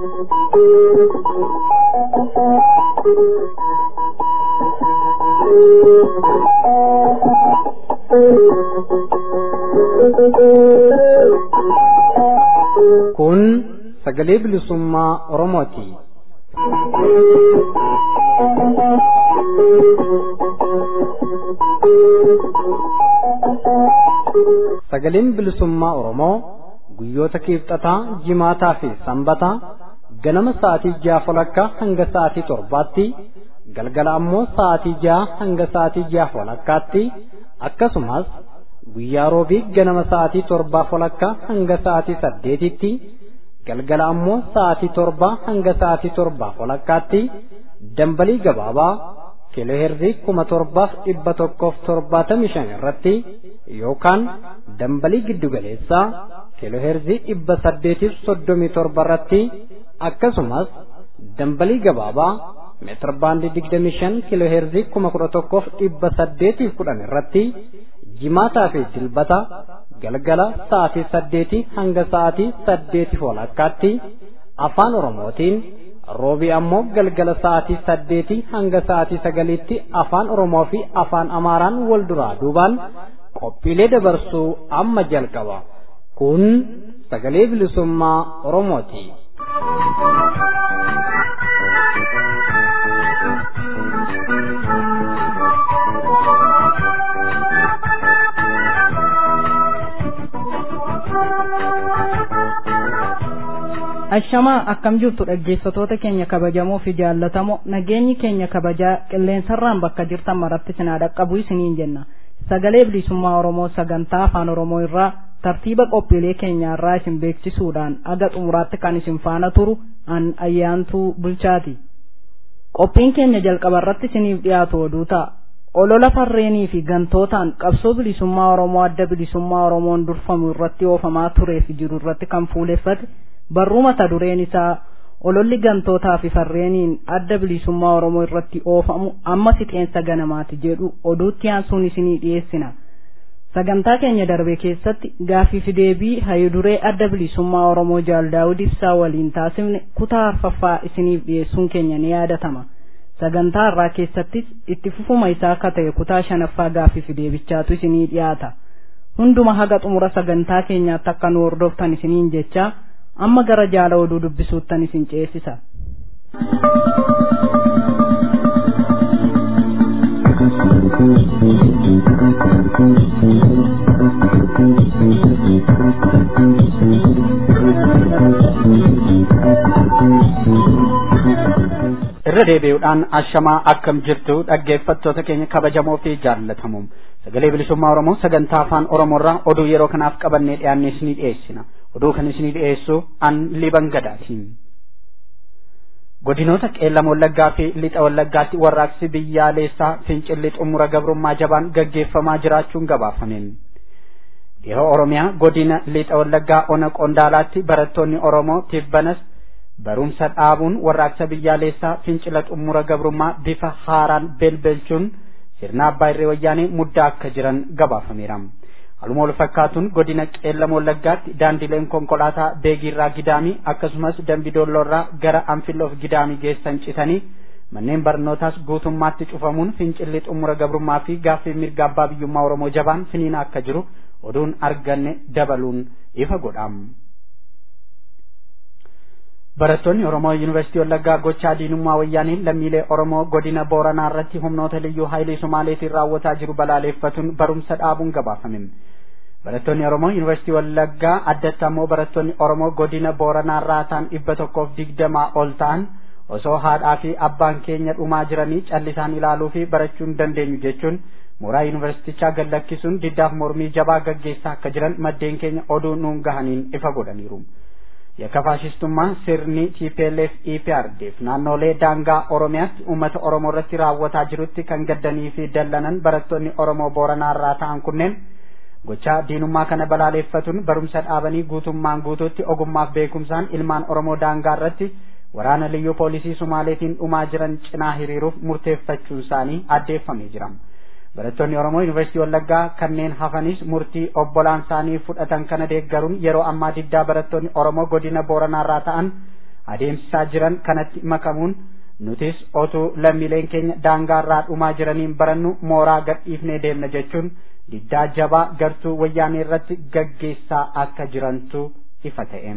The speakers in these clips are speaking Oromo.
Kun sagalee bilisummaa Oromooti. Sagaleen bilisummaa Oromoo guyyoota kiibxataa, jimaataa fi sanbataa ganama sa'aatii ja'a walakkaa hanga sa'aatii torbaatti galgala ammoo sa'aatii ja'a hanga sa'aatii ja'a walakkaatti akkasumas guyyaa roobii ganama sa'aatii torbaa walakkaa hanga sa'aatii saddeetitti galgala ammoo sa'aatii torbaa hanga sa'aatii torbaa walakkaatti dambalii gabaabaa kiilooheerzii kuma torbaaf dhibba tokkoof torbaatamii shan irratti yookaan dambalii giddugaleessaa kiilooheerzii dhibba saddeetiif soddomii torba irratti akkasumas dambalii gabaabaa meetir baandii digdamii shan kiilooheerzii kuma kudha tokkoof dhibba saddeetiif kudhan irratti jimaataa fi dilbata galgala sa'aatii saddeetii hanga sa'aatii saddeetiif walakkaatti afaan oromootiin roobii ammoo galgala sa'aatii saddeetii hanga sa'aatii sagaliitti afaan oromoo fi afaan amaaraan wal duraa duubaan qophiilee dabarsuu amma jalqaba kun sagalee bilisummaa oromooti. Ashamaa akkam jirtu dhaggeeffatoota keenya kabajamoo fi jaallatamoo nageenyi keenya kabajaa qilleensarraan bakka jirtan maratti sinaa dhaqqabu isiniin jenna sagalee bilisummaa Oromoo sagantaa afaan Oromoo irraa tartiiba qophiilee keenyaarraa isin beeksisuudhaan aga xumuraatti kan isin faana turu an ayyaantuu bulchaati. Qophiin keenya jalqaba irratti isiniif dhiyaatu oduu ta'a. Olola farreenii fi gantootaan qabsoo bilisummaa Oromoo adda bilisummaa Oromoon durfamu irratti oofamaa turee fi jiru irratti kan fuuleffate barruu mata dureen isaa ololli gantootaa fi farreeniin adda bilisummaa Oromoo irratti oofamu amma fixeensa ganamaati jedhu oduutti aansuun isinii dhiyeessina. Sagantaa keenya darbe keessatti gaaffii fi deebii hayiduree adda bilisummaa Oromoo Jaal Daawud Ibsaa waliin taasifne kutaa arfaffaa isiniif dhiyeessuun keenya ni yaadatama. Sagantaa irraa keessattis itti fufuma isaa akka ta'e kutaa shanaffaa gaaffii fi deebichaatu isinii dhiyaata. Hunduma haga xumura sagantaa keenyaatti akka nu hordoftan isiniin jechaa amma gara jaala oduu dubbisuuttan isin ceesisa. irra deebi'uudhaan ashamaa akkam jirtu dhaggeeffattoota keenya kabajamoo fi jaallatamuum sagalee bilisummaa oromoo sagantaa afaan oromoorraa oduu yeroo kanaaf qabannee dhiyaanne isinii dhiyeessina oduu kan isinii dhiyeessu an liban gadaatiin godinoota qeellam wallaggaa fi lixa wallaggaatti warraaqsi biyyaalessaa fincilli xumura gabrummaa jabaan gaggeeffamaa jiraachuun gabaafameen yeroo oromiyaa godina lixa wallaggaa ona qondaalaatti barattoonni oromoo tibbanas barumsa dhaabuun warraaqsa biyyaalessaa fincila xumura gabrummaa bifa haaraan belbelchuun sirna abbaa irree wayyaanee muddaa akka jiran gabaafameera. Haaluma wal fakkaatuun godina qeellam wallaggaatti daandileen konkolaataa beegiirraa gidaamii akkasumas dambidoolloorraa gara anfiloof gidaamii geessan citanii manneen barnootaas guutummaatti cufamuun fincilli xumura gabrummaa fi gaaffii mirga abbaa biyyummaa oromoo jabaan finiina akka jiru oduun arganne dabaluun ifa godham. Barattoonni Oromoo Yuunivarsiitii Wallaggaa gochaa diinummaa wayyaaniin lammiilee Oromoo godina Booranaa irratti humnoota liyyuu haayilee Somaaleetiin raawwataa jiru balaaleeffatuun barumsa dhaabuun gabaafame. Barattoonni Oromoo Yuunivarsiitii Wallaggaa addatti ammoo barattoonni Oromoo godina Booranaa irraa ta'an dhibba tokkoof digdamaa ol ta'an osoo haadhaa fi abbaan keenya dhumaa jiranii callisaan ilaaluu fi barachuu hin dandeenyu jechuun mooraa yuunivarsiitichaa gad lakkisuun diddaaf mormii jabaa gaggeessaa akka jiran maddeen keenya oduu nuun gahaniin ifa godhaniiru. yakka faashistummaa sirni TPLF EPRDF naannolee daangaa Oromiyaatti uummata Oromoo irratti raawwataa jirutti kan gaddanii fi dallanan barattoonni Oromoo Booranaa irraa ta'an kunneen gochaa diinummaa kana balaaleeffatuun barumsa dhaabanii guutummaan guutuutti ogummaaf beekumsaan ilmaan Oromoo daangaa irratti waraana liyyuu poolisii Sumaaleetiin dhumaa jiran cinaa hiriiruuf murteeffachuun isaanii addeeffamee jira. barattoonni Oromoo Yuunivarsiitii Wallaggaa kanneen hafanis murtii obbolaan isaanii fudhatan kana deeggaruun yeroo ammaa diddaa barattoonni Oromoo godina Booranaa irraa ta'an adeemsisaa jiran kanatti makamuun nutis otuu lammiileen keenya daangaarraa dhumaa jiraniin barannu mooraa gadhiifnee deemna jechuun diddaa jabaa gartuu wayyaanee irratti gaggeessaa akka jirantu ifa ta'e.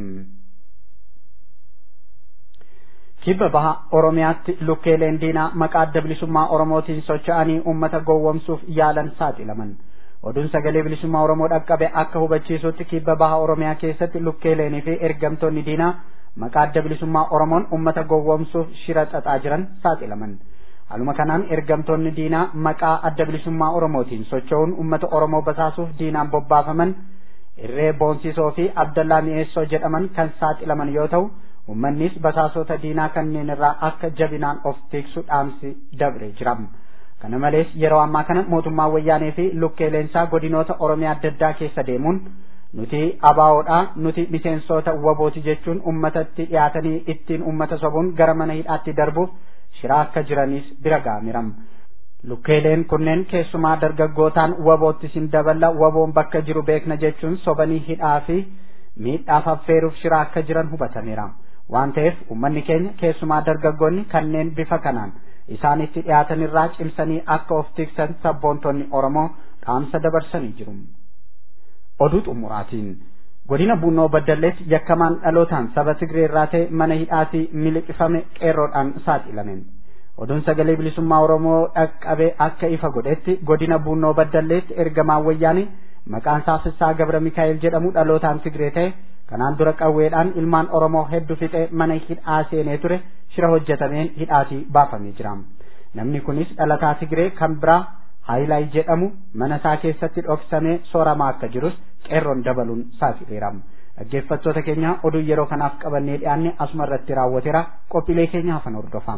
kibba baha oromiyaatti lukkeeleen diinaa maqaa adda bilisummaa oromootiin socho'anii ummata gowwomsuuf yaalan saaxilaman oduun sagalee bilisummaa oromoo dhaqqabe akka hubachiisutti kibba baha oromiyaa keessatti lukkeeleenii fi ergamtoonni diinaa maqaa adda bilisummaa oromoon ummata gowwomsuuf shira xaxaa jiran saaxilaman haluma kanaan ergamtoonni diinaa maqaa adda bilisummaa oromootiin socho'uun ummata oromoo basaasuuf diinaan bobbaafaman irree boonsisoo fi abdallaa mi'eessoo jedhaman kan saaxilaman yoo ta'u ummannis basaasota diinaa kanneen irraa akka jabinaan of tiksu dhaamsi dabre jira kana malees yeroo ammaa kana mootummaa wayyaanee fi lukkeeleensaa godinoota oromiyaa adda addaa keessa deemuun nuti abaawoodha nuti miseensota wabooti jechuun ummatatti dhiyaatanii ittiin ummata sobuun gara mana hidhaatti darbuuf shiraa akka jiranis bira gaamiram lukkeeleen kunneen keessumaa dargaggootaan wabootti sin daballa waboon bakka jiru beekna jechuun sobanii hidhaa fi miidhaaf affeeruuf shiraa akka jiran hubatameera waan ta'eef ummanni keenya keessumaa dargaggoonni kanneen bifa kanaan isaanitti dhiyaatan irraa cimsanii akka of tiksan sabboontonni oromoo dhaamsa dabarsanii jiru. oduu xumuraatiin godina buunoo baddalleetti yakkamaan dhalootaan saba tigree irraa ta'e mana hidhaatii miliqifame qeerroodhaan saaxilamen oduun sagalee bilisummaa oromoo dhaqqabe akka ifa godhetti godina buunoo baddalleetti ergamaan wayyaanii maqaan isaa Fissaa Gabra Mikaa'el jedhamu dhalootaan Tigree ta'e kanaan dura qawweedhaan ilmaan Oromoo hedduu fixee mana hidhaa seenee ture shira hojjetameen hidhaatii baafamee jira. Namni kunis dhalataa Tigree kan biraa Haayilaay jedhamu mana isaa keessatti dhoksamee sooramaa akka jirus qeerroon dabaluun saaxileera. Dhaggeeffattoota keenya oduu yeroo kanaaf qabannee dhiyaanne asuma irratti raawwateera qophiilee keenya hafan hordofaa.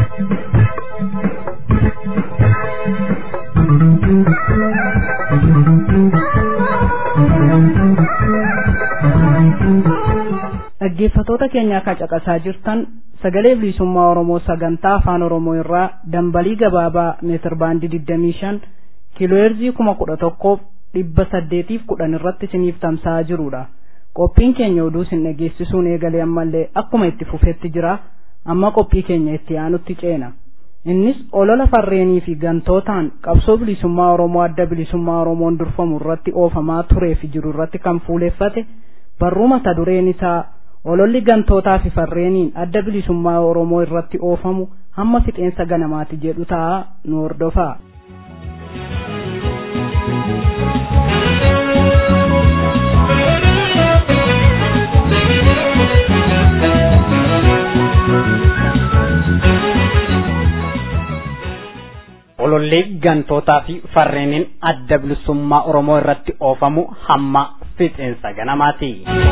dhaggeeffatoota keenya akka caqasaa jirtan sagalee bilisummaa oromoo sagantaa afaan oromoo irraa dambalii gabaabaa meetir baandii digdamii shan kiilooheerzii kuma kudha tokkoof dhibba saddeetiif kudhan irratti isiniif tamsa'aa jirudha qophiin keenya oduu isin dhageessisuun eegalee ammallee akkuma itti fufetti jira amma qophii keenya itti aanutti ceena innis olola farreenii fi gantootaan qabsoo bilisummaa oromoo adda bilisummaa oromoon durfamu irratti oofamaa turee fi jiru irratti kan fuuleeffate barruu mata dureen isaa ololli gantootaa fi farreeniin adda bilisummaa oromoo irratti oofamu hamma fixeensa ganamaati jedhu ta'a nu hordofaa. ololli gantootaa fi farreeniin adda bilisummaa oromoo irratti oofamu hamma fixeensa ganamaati.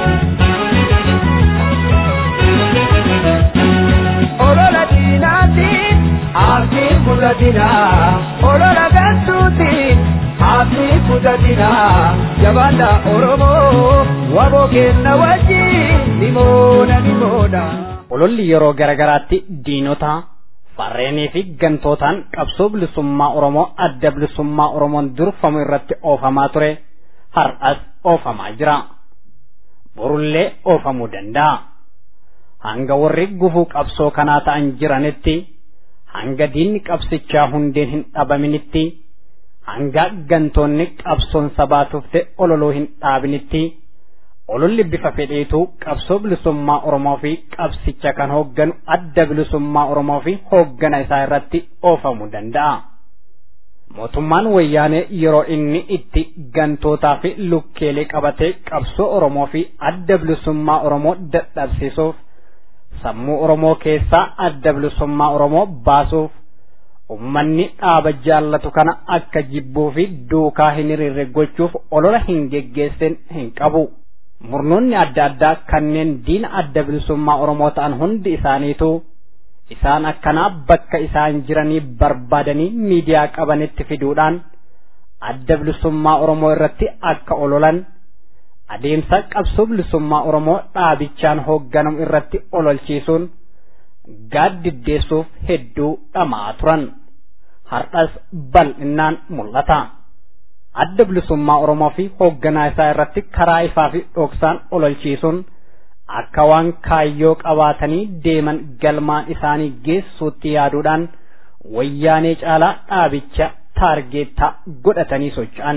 olola diinaati abdii kudhatina olola gantuuti abdii kudhatina jabaadha oromoo waboo kenna wajjin nimoona nimoona. ololli yeroo garagaraatti diinota farreenii fi gantootaan qabsoo bilisummaa oromoo adda bilisummaa oromoon durfamu irratti oofamaa ture har'as oofamaa jira borullee oofamuu danda'a hanga warri gufuu qabsoo kanaa ta'an jiranitti hanga diinni qabsichaa hundeen hin dhabaminitti hanga gantoonni qabsoon sabaa tufte ololoo hin dhaabinitti ololli bifa fedheetu qabsoo bilisummaa oromoo fi qabsicha kan hoogganu adda bilisummaa oromoo fi hooggana isaa irratti oofamuu danda'a. mootummaan wayyaanee yeroo inni itti gantootaa fi lukkeelee qabatee qabsoo oromoo fi adda bilisummaa oromoo dadhabsiisuuf sammuu oromoo keessaa adda bilisummaa oromoo baasuuf ummanni dhaaba jaallatu kana akka jibbuu fi duukaa hin hiriirre gochuuf olola hin geggeessin hin qabu. murnoonni adda addaa kanneen diina adda bilisummaa oromoo ta'an hundi isaaniitu isaan akkanaa bakka isaan jiranii barbaadanii miidiyaa qabanitti fiduudhaan adda bilisummaa oromoo irratti akka ololan adeemsa qabsoo bilisummaa oromoo dhaabichaan hoogganamu irratti ololchiisuun gaaddiddeessuuf hedduu dhamaa turan har'as bal'inaan mul'ata. adda bilisummaa oromoo fi hoogganaa isaa irratti karaa ifaa fi dhoksaan ololchiisuun akka waan kaayyoo qabaatanii deeman galmaan isaanii geessuutti yaaduudhaan wayyaanee caalaa dhaabicha taargeettaa godhatanii socho'an.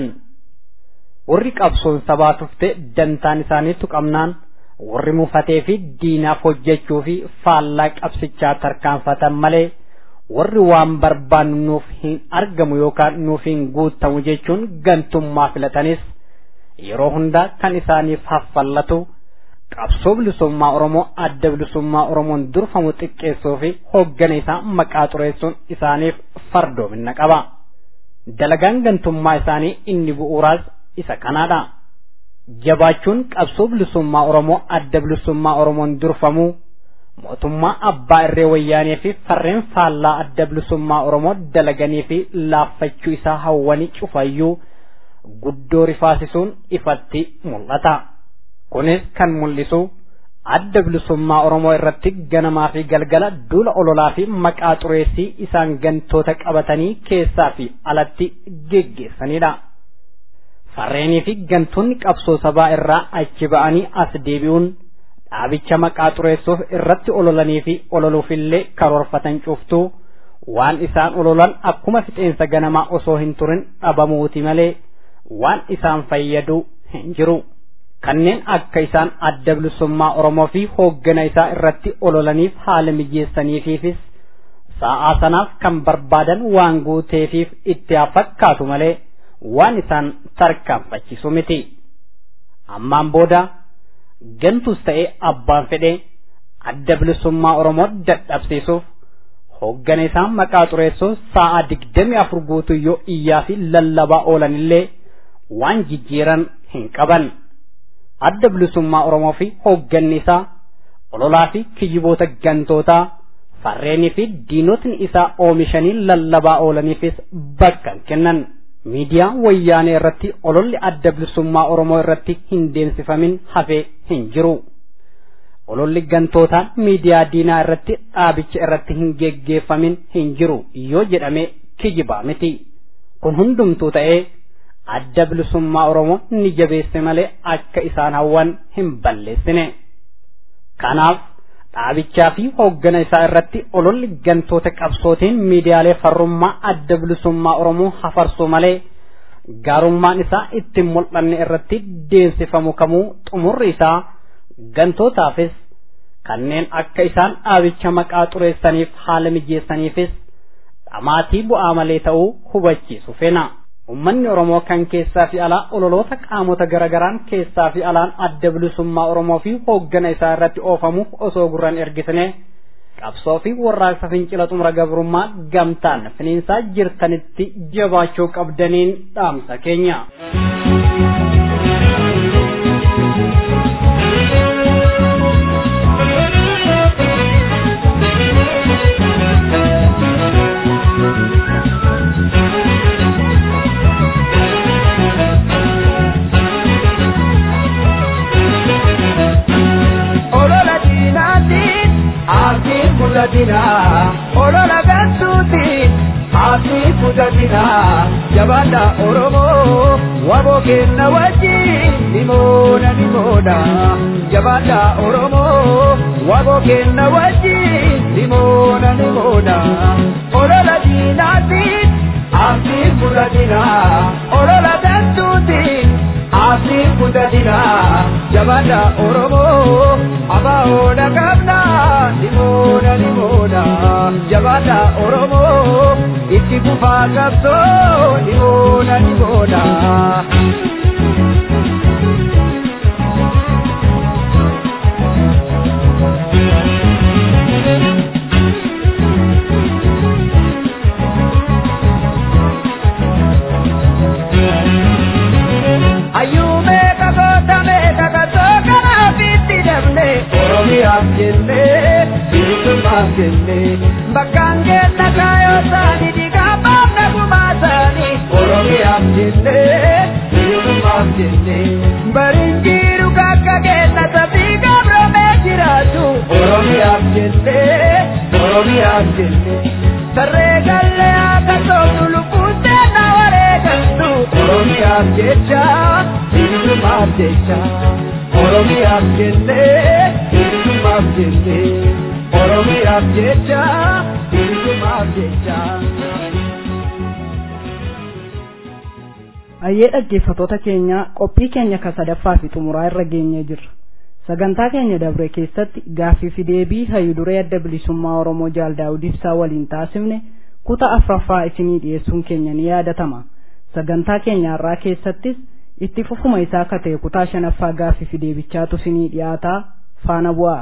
Warri qabsoon sabaa tufte dantaan isaanii tuqamnaan warri mufatee fi diinaaf hojjechuu fi faallaa qabsichaa tarkaanfatan malee warri waan barbaannu nuuf hin argamu yookaan nuuf hin guutamu jechuun gantummaa filatanis yeroo hundaa kan isaaniif haffallatu qabsoo bilisummaa Oromoo adda bilisummaa Oromoon durfamu xiqqeessuu fi hoggana isaa maqaa xureessuun isaaniif fardoomina qaba. Dalagaan gantummaa isaanii inni bu'uuraas isa kanaadha. Jabaachuun qabsoo bilisummaa Oromoo adda bilisummaa Oromoon durfamu mootummaa abbaa irree wayyaanee fi farreen faallaa adda bilisummaa Oromoo dalaganii fi laaffachuu isaa hawwanii cufayyuu guddoo rifaasisuun ifatti mul'ata. Kunis kan mul'isu adda bilisummaa Oromoo irratti ganamaa fi galgala duula ololaa fi maqaa xureessii isaan gantoota qabatanii keessaa fi alatti geggeessanidha. Farreenii fi gantoonni qabsoo sabaa irraa achi ba'anii as deebi'uun dhaabicha maqaa xureessuuf irratti ololanii fi ololuufillee karoorfatan cuftuu waan isaan ololan akkuma fixeensa ganamaa osoo hin turin dhabamuuti malee waan isaan fayyadu hin jiru. Kanneen akka isaan adda bilisummaa Oromoo fi hooggana isaa irratti ololaniif haala mijeessaniifis sa'aa sanaaf kan barbaadan waan guuteefiif itti haa fakkaatu malee waan isaan tarkaanfachiisu miti. Ammaan booda gantus ta'ee abbaan fedhee adda bilisummaa Oromoo dadhabsiisuuf hooggana isaa maqaa xureessuuf sa'aa digdamii afur guutuu yoo iyyaa fi lallabaa oolanillee waan jijjiiran hin qaban. Adda bilisummaa Oromoo fi hoogganni isaa ololaa fi kijiboota gantootaa farreenii fi diinotni isaa oomishanii lallabaa oolaniifis bakka hin kennan. miidiyaa wayyaanee irratti ololli adda bilisummaa Oromoo irratti hin deemsifamin hafee hin jiru. Ololli gantootaa miidiyaa diinaa irratti dhaabicha irratti hin geggeeffamin hin jiru yoo jedhame kijibaa miti. Kun hundumtuu ta'ee adda bilisummaa Oromoo ni jabeesse malee akka isaan hawwan hin balleessine. Kanaaf dhaabichaa fi hooggana isaa irratti ololli gantoota qabsootiin miidiyaalee farrummaa adda bilisummaa Oromoo hafarsu malee gaarummaan isaa ittiin mul'anne irratti deemsifamu kamuu xumurri isaa gantootaafis kanneen akka isaan dhaabicha maqaa xureessaniif haala mijeessaniifis dhamaatii bu'aa malee ta'uu hubachiisu feena. Uummanni Oromoo kan keessaa fi alaa ololoota qaamota garagaraan keessaa fi alaan adda bilisummaa Oromoo fi hooggana isaa irratti oofamuuf osoo gurran ergisne qabsoo fi warraaqsa fincila xumura gabrummaa gamtaan finiinsaa jirtanitti jabaachuu qabdaniin dhaamsa keenya. fudhatina olola gantuuti hafi fudhatina jabaadha oromoo waboo kenna wajjin nimoona nimoona jabaadha oromoo waboo kenna wajjin nimoona nimoona olola diinaatiin hafi fudhatina olola gantuuti hafi fudhatina jabaadha oromoo abaa'oodha qabna nimoona nimoona jabaadha oromoo itti kufaa qabsoo nimoona nimoona. Ayyume kakootame kakatoo kanaaf itti dabne Oromiyaaf jenne bilisummaaf jenne bakkaan kenna kaayoo isaanii dhiigaa baafna gumaa isaanii Oromiyaaf jenne bilisummaaf jenne bariin jiru kakka kenna sabii gabromee jiraatu Oromiyaaf jenne Oromiyaaf jenne sarree gallee akka toltu lubbuuttee na wareegaltu Oromiyaaf jecha bilisummaaf jecha Oromiyaaf jenne jenne oromiyaaf jecha bilisumaaf jecha. Ayyee dhaggeeffatoota keenya qophii keenya ka sadaffaa fi xumuraa irra geenyee jirra. Sagantaa keenya dabre keessatti gaaffii fi deebii hayyuduree adda bilisummaa Oromoo Jaal Daawud Ibsaa waliin taasifne kutaa afuraffaa isinii dhiyeessuun keenya ni yaadatama. Sagantaa keenya har'aa keessattis itti fufuma isaa akka ta'e kutaa shanaffaa gaaffii fi deebichaatu isinii dhiyaataa faana bu'aa.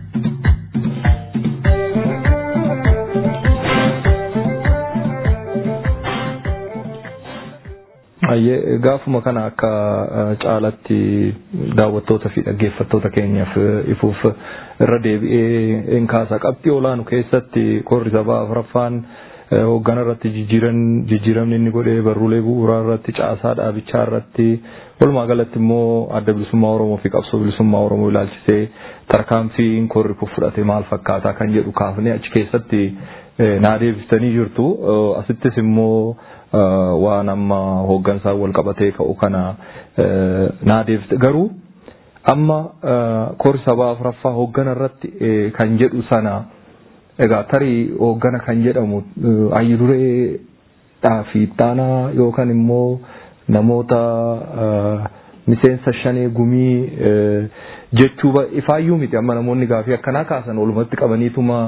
Ayyee gaafuma kana akka caalatti daawwattoota fi dhaggeeffattoota keenyaaf ifuuf irra deebi'ee in kaasa qabxii olaanu keessatti korri sabaa afuraffaan hoggana irratti jijjiiramni inni godhee barruulee bu'uuraa irratti caasaa dhaabichaa irratti walumaa galatti immoo adda bilisummaa Oromoo fi qabsoo bilisummaa Oromoo ilaalchisee tarkaanfiin korri kun fudhate maal fakkaataa kan jedhu kaafnee achi keessatti naa deebistanii jirtu asittis immoo waan amma hooggansaa wal qabatee ka'u kana naa deebiste garuu amma korri sabaa afuraffaa hooggana irratti kan jedhu sana egaa tarii hooggana kan jedhamu hayyudureedhaa fi ittaanaa yookaan immoo namoota miseensa shanee gumii jechuu ifaayyuu miti amma namoonni gaafii akkanaa kaasan walumatti qabaniituma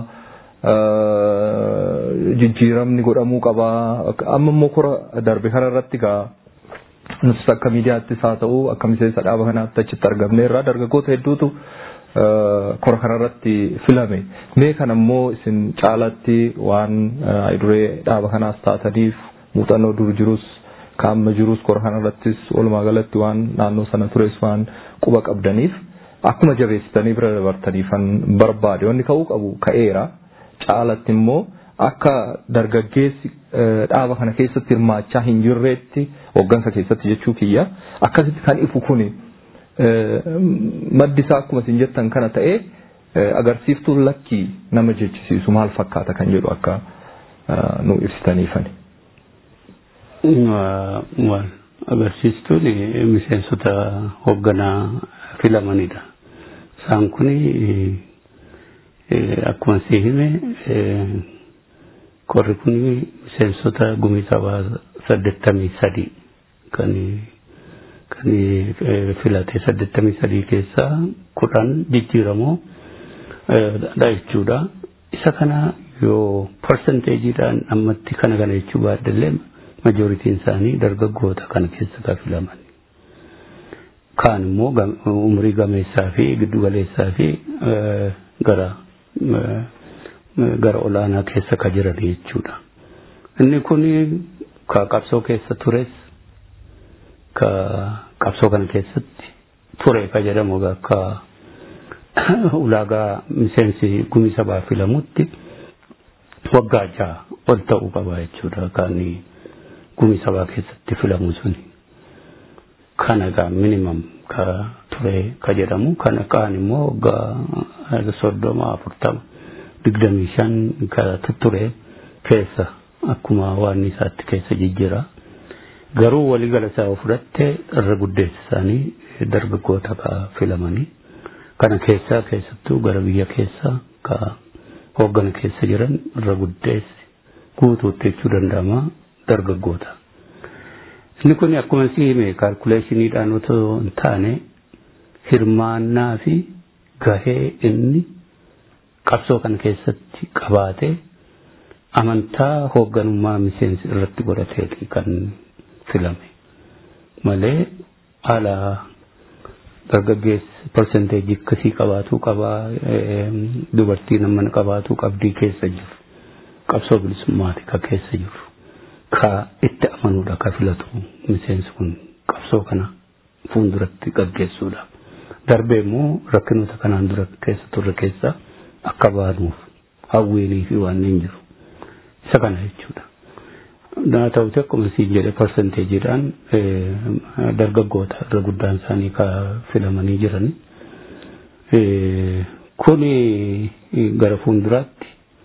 jijjiiramni godhamuu qabaa amma immoo kora darbe kana irratti gaa nutis akka miidiyaattis haa ta'u akka miseensa dhaaba kanaatti achitti argamne irraa dargaggoota hedduutu kora kanarratti filame mee kana immoo isin caalatti waan duree dhaaba kanaas taataniif muuxannoo dur jirus kaamma jirus kora kanarrattis walumaa galatti waan naannoo sana tures waan quba qabdaniif akkuma jabeessitanii bira dabartaniifan barbaade wanni ka'uu qabu ka'eera caalatti immoo akka dargaggeessi dhaaba kana keessatti hirmaachaa hin jirreetti hoggansa keessatti jechuu kiyya akkasitti kan ifu kuni maddi isaa akkuma isin jettan kana ta'ee agarsiiftuun lakkii nama jechisiisu maal fakkaata kan jedhu akka nu ibsitaniifani. Waan agarsiistuun miseensota hoogganaa filamanidha. Isaan kun akkuma si hime korri kun miseensota gumii sabaa saddeettamii sadii kan kan filate saddeettamii sadii keessaa kudhan jijjiiramoo dha jechuudha. Isa kana yoo parsenteejiidhaan ammatti kana kana jechuu baadallee majooritiin isaanii dargaggoota kana keessa kan filaman. Kaan immoo umrii gameessaa fi giddugaleessaa fi gara gara olaanaa keessa ka jiran jechuudha. Inni kun ka qabsoo keessa tures ka qabsoo kana keessatti ture ka jedhamu akka ulaagaa miseensi gumii sabaa filamutti waggaa jaha ol ta'uu qaba jechuudha kan gumii sabaa keessatti filamu suni. Kana egaa minimum ka ture ka jedhamu kana kaan immoo waggaa soddoma afurtama digdamii shan ka ture keessa akkuma waan isaatti keessa jijjiira. Garuu waliigala isaa fudhatte irra guddeessi isaanii dargaggoota ka filamanii kana keessaa keessattuu gara biyya keessaa ka hooggana keessa jiran irra guddeessi guutuutti jechuu danda'ama dargaggoota. Inni kun akkuma si hime kaalkuleeshiniidhaan otoo hin taane hirmaannaa fi gahee inni qabsoo kana keessatti qabaate amantaa hoogganummaa miseensi irratti godhateeti kan filame malee haala dargaggeessi parsenteejii akkasii qabaatuu qabaa dubartiin mana qabaatuu qabdii keessa jiru qabsoo bilisummaati ka keessa jiru ka itti amanuudha ka filatu miseensi kun qabsoo kana fuulduratti gaggeessuudha darbee immoo rakkinoota kanaan dura keessa turre keessa akka baanuuf hawwiinii fi waan hin jiru isa kana jechuudha. Naa ta'uti akkuma siin jedhe parsenteejiidhaan dargaggoota irra guddaan isaanii ka filamanii jiran. Kuni gara fuulduraatti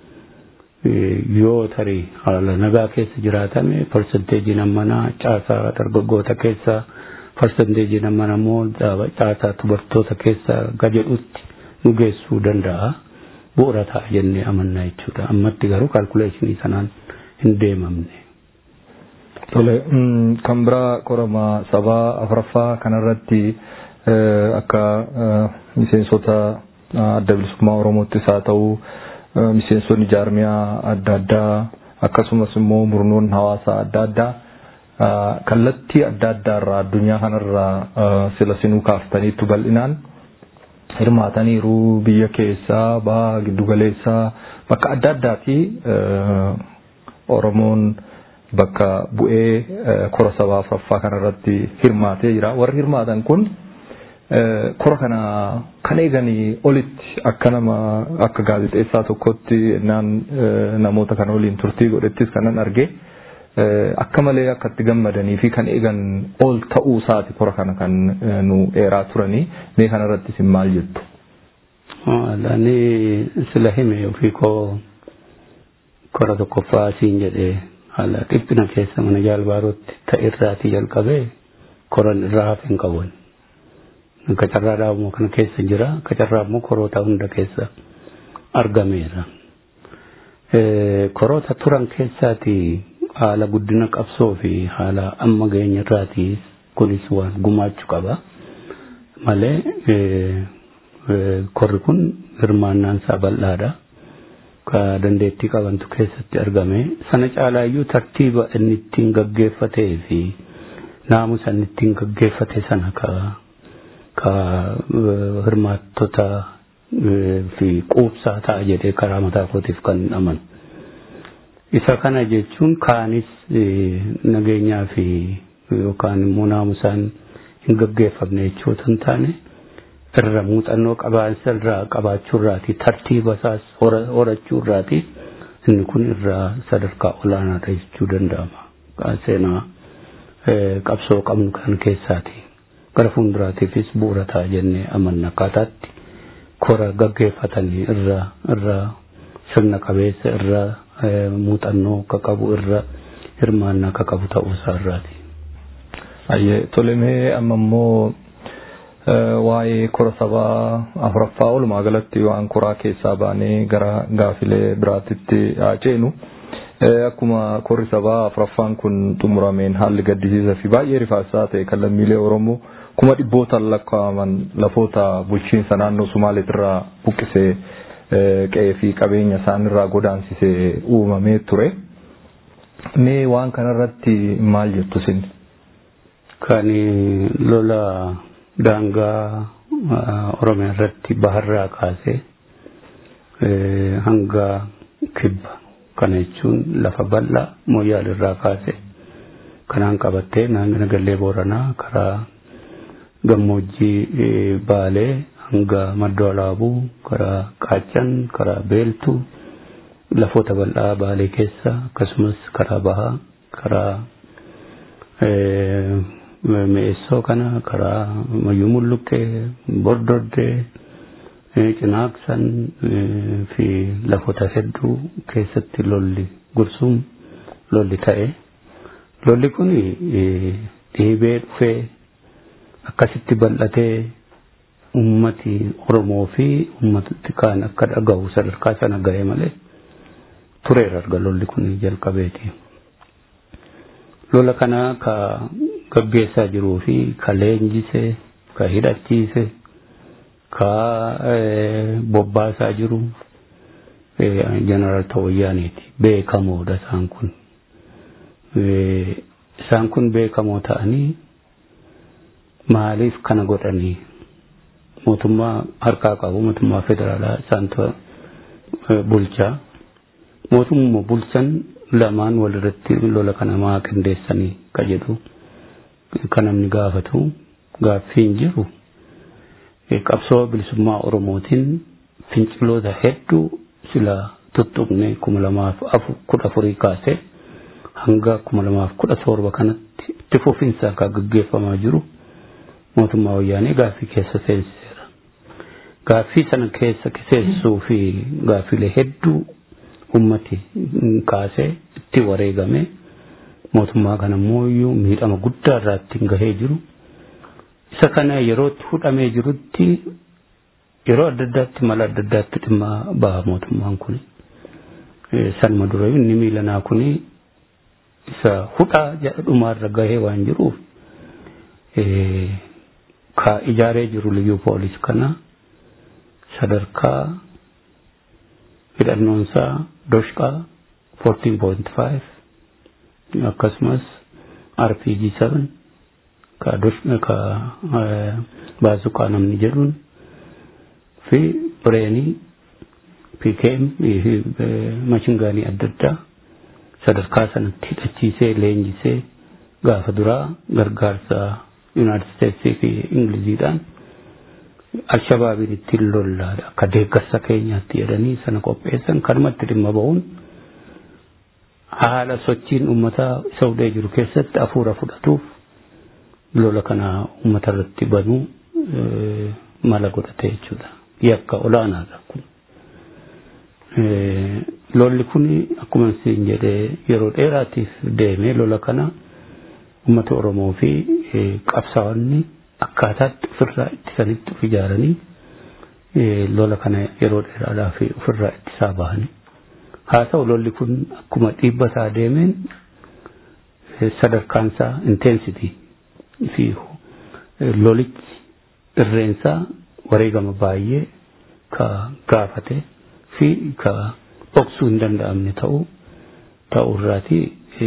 yoo tarii haala nagaa keessa jiraatame parsenteejiin ammanaa caasaa dargaggoota keessa parsenteejiin ammanaa immoo caasaa dubartoota keessa gajedhutti nu geessuu danda'a bu'uura ta'a jennee amannaa jechuudha ammatti garuu kaalkuleeshinii sanaan hin deemamne. Tole kan biraa qorama sabaa afuraffaa kanarratti akka miseensota adda bilisummaa Oromoottis haa ta'u miseensonni jaarmiyaa adda addaa akkasumas immoo murnoon hawaasaa adda addaa kallattii adda addaa irraa addunyaa kanarraa sila sinuu kaaftaniitu bal'inaan hirmaataniiru biyya keessaa baha giddugaleessaa bakka adda addaati Oromoon bakka bu'ee kora sabaa afuraffaa kanarratti hirmaatee jira warri hirmaatan kun kora kana kan eeganii olitti akka nama akka gaazexeessaa tokkotti naan namoota kana waliin turtii godhettis kanan arge akka malee akka itti gammadanii fi kan eegan ol ta'uu isaati kora kana kan nu eeraa turanii mee kanarratti isin maal jettu. Ani sila hime ofii koo kora tokkoffaa siin jedhee haala dhiphina keessa mana jaalbaarootti ta'irraatii jalqabee koran irraa hafe hin qaban. Kacarraa dhaabuma kana keessa jira. Kacarraa immoo koroota hunda keessa argameera. Koroota turan keessaati haala guddina qabsoo fi haala amma geenya irraati kunis waan gumaachuu qaba. Malee korri kun hirmaannaan isaa bal'aadha. Ka dandeettii qabantu keessatti argame. Sana caalaayyuu tartiiba inni ittiin gaggeeffatee fi naamusa inni ittiin gaggeeffate sana ka ka hirmaattota fi quubsaa ta'a jedhee karaa mataa kootiif kan amanu. Isa kana jechuun kaanis nageenyaa fi yookaan immoo naamusaan hin gaggeeffamne jechuudha hin taane irra muuxannoo qabaansa irraa qabaachuu irraati tartiiba isaas horachuu irraati inni kun irraa sadarkaa olaanaadha jechuu danda'ama. Seenaa qabsoo qabnu kan keessaati. gara fuulduraatiifis bu'uura ta'a jennee amanna akkaataatti kora gaggeeffatanii irra irra sirna qabeessa irra muuxannoo akka qabu irra hirmaannaa akka qabu ta'uu isaa irraati. Ayyee tolemee amma immoo waa'ee kora sabaa afuraffaa walumaa galatti waan koraa keessaa baanee gara gaafilee biraatitti ceenu. Akkuma korri sabaa afuraffaan kun xumurameen haalli gaddisiisaa fi baay'ee rifaasaa ta'e kan lammiilee Oromoo kuma dhibbootaan lakkaa'aman lafoota bulchiinsa naannoo Sumaaleetirraa buqqisee qe'ee fi qabeenya isaanirraa godaansisee uumamee ture. Mee waan kanarratti maal jettu isin? Kan lola daangaa Oromiyaa irratti baharraa kaasee hanga kibba kana jechuun lafa bal'aa mooyyaalirraa kaasee kanaan qabattee naannoo gallee booranaa karaa gammoojjii baalee hanga maddoo alaabuu karaa qaachan karaa beeltuu lafoota bal'aa baalee keessa akkasumas karaa bahaa karaa mi'eessoo kana karaa mayyuu mulluqqee bordoddee cinaaqsan fi lafoota hedduu keessatti lolli gursuun lolli ta'e lolli kun dhiibee dhufee akkasitti bal'atee ummati Oromoo fi ummati kaan akka dhagahu sadarkaa sana ga'e malee tureera erga lolli kun jalqabeeti. Lola kana ka gaggeessaa jiruu fi ka leenjisee ka hidhachiise ka bobbaasaa jiru jeneraal Tawayyaaniiti beekamoodha isaan kun. Isaan kun beekamoo ta'anii maaliif kana godhanii mootummaa harkaa qabu mootummaa federaalaa isaantu bulchaa mootummaa bulchan lamaan walirratti lola kana maa qindeessanii ka jedhu kan namni gaafatu gaaffiin jiru qabsoo bilisummaa oromootiin finciloota hedduu sila tuttuqne kuma lamaaf kudha afurii kaasee hanga kuma lamaaf kudha torba kanatti itti fufinsaan kan gaggeeffamaa jiru mootummaa wayyaanee gaaffii keessa seensiseera. Gaaffii sana keessa seensisuu fi gaaffiilee hedduu ummati kaasee itti wareegame mootummaa kana immoo miidhama guddaa irraa ittiin gahee jiru. Isa kana yeroo itti fudhamee jirutti yeroo adda addaatti mala adda addaatti dhimma baha mootummaan kun sanuma dura inni miilanaa kun isa hudhaa dhumaarra gahee waan jiruuf ka ijaaree jiru liyyuu poolis kana sadarkaa hidhannoonsaa doshqaa 14.5 akkasumas rpg 7 ka ka baasuqaa namni jedhuun fi bireenii pkm mashingaanii adda addaa sadarkaa sanatti hidhachiisee leenjisee gaafa duraa gargaarsa yuunaayitid isteetsii fi ingiliziidhaan alshabaabiin ittiin lollaadha akka deeggarsa keenyaatti jedhanii sana qopheessan kanumatti dhimma ba'uun haala sochiin uummataa isa hudhee jiru keessatti hafuura fudhatuuf lola kana uummata irratti banuu mala godhate jechuudha. Yakka olaanaadha kun. Lolli kun akkuma isin jedhee yeroo dheeraatiif deemee lola kana uummata Oromoo fi qabsaa'onni akkaataatti ofirraa ittisanitti of ijaaranii lola kana yeroo dheeraadhaaf ofirraa ittisaa bahanii. Haa ta'u lolli kun akkuma dhiibbataa deemeen sadarkaansaa inteensitii fi lolichi irreensaa wareegama baay'ee ka gaafate fi ka dhoksuu hin danda'amne ta'uu ta'uu irraati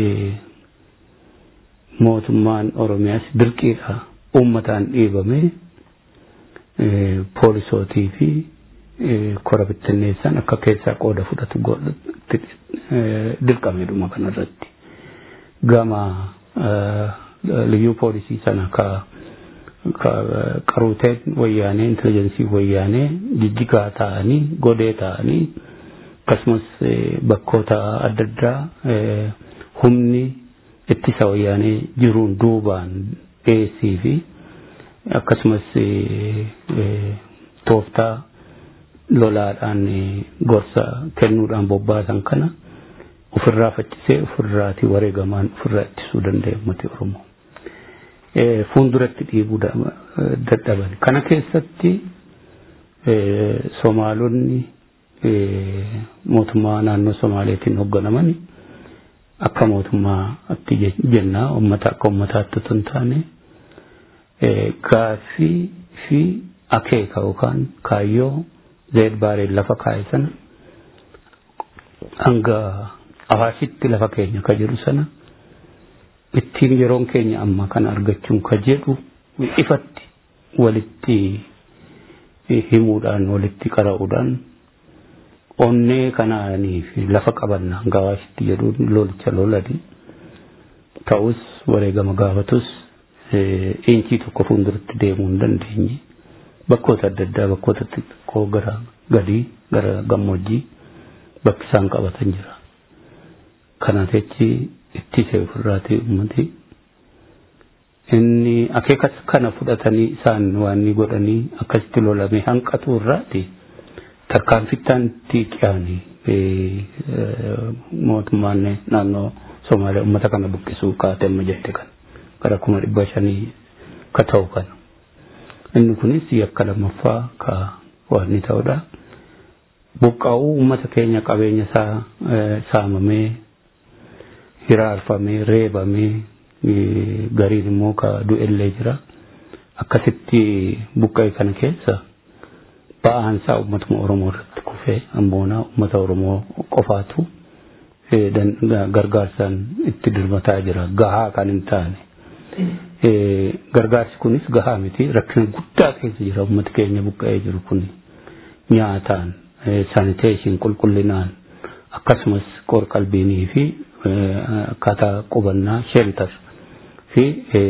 mootummaan Oromiyaas dirqiidha uummataan dhiibamee poolisootii fi kora bittinneessan akka keessaa qooda fudhatu dirqamedhuma kanarratti gama liyyuu poolisii sana ka qaruuteen wayyaanee intelligensii wayyaanee jijjigaa ta'anii godee ta'anii akkasumas bakkoota adda addaa humni ittisa wayyaanee jiruun duubaan dhiyeessii fi akkasumas tooftaa lolaadhaan gorsa kennuudhaan bobbaasan kana ofirraa faccisee ofirraati wareegamaan ofirraa ittisuu danda'e uummati Oromoo. Fuulduratti dhiibuu dadhaban. Kana keessatti Somaalonni mootummaa naannoo Somaaleetiin hoogganaman akka mootummaatti jennaa uummata akka uummataatti otoo hin taane gaaffii fi akeeka yookaan kaayyoo zeed baareen lafa kaa'e sana hanga awaashitti lafa keenya ka jedhu sana ittiin yeroon keenya amma kana argachuun ka jedhu ifatti walitti himuudhaan walitti qara'uudhaan onnee kanaanii fi lafa qabanna hanga awaashitti jedhuun lolicha lolani ta'us wareegama gaafatus iinchii tokko fuulduratti deemuu hin dandeenye bakkoota adda addaa bakkoota xixiqqoo gara gadii gara gammoojjii bakki isaan qabatan jira. Kanaaf jechi ittisee ofirraati uummati. Inni akeekas kana fudhatanii isaan waan ni godhanii akkasitti lolame hanqatu irraati tarkaanfittaan itti qiyyaanii mootummaan naannoo Somaaliyaa uummata kana buqqisuu kaatee amma jette kan gara kuma dhibba shanii ka ta'u kana. Inni kunis yakka lammaffaa ka waan ni ta'udha. Buqqaa'uu uummata keenya qabeenya isaa saamamee hiraarfamee reebamee gariin immoo ka du'ellee jira. Akkasitti buqqa'e kana keessa ba'aan isaa uummatuma Oromoo irratti kufee ammoonaa uummata Oromoo qofaatu gargaarsaan itti dirmataa jira. Gahaa kan hin taane. Gargaarsi kunis gahaa miti rakkina guddaa keessa jira uummati keenya buqqa'ee jiru kun nyaataan saniteeshin qulqullinaan akkasumas qorqalbiinii fi akkaataa qubannaa shelter fi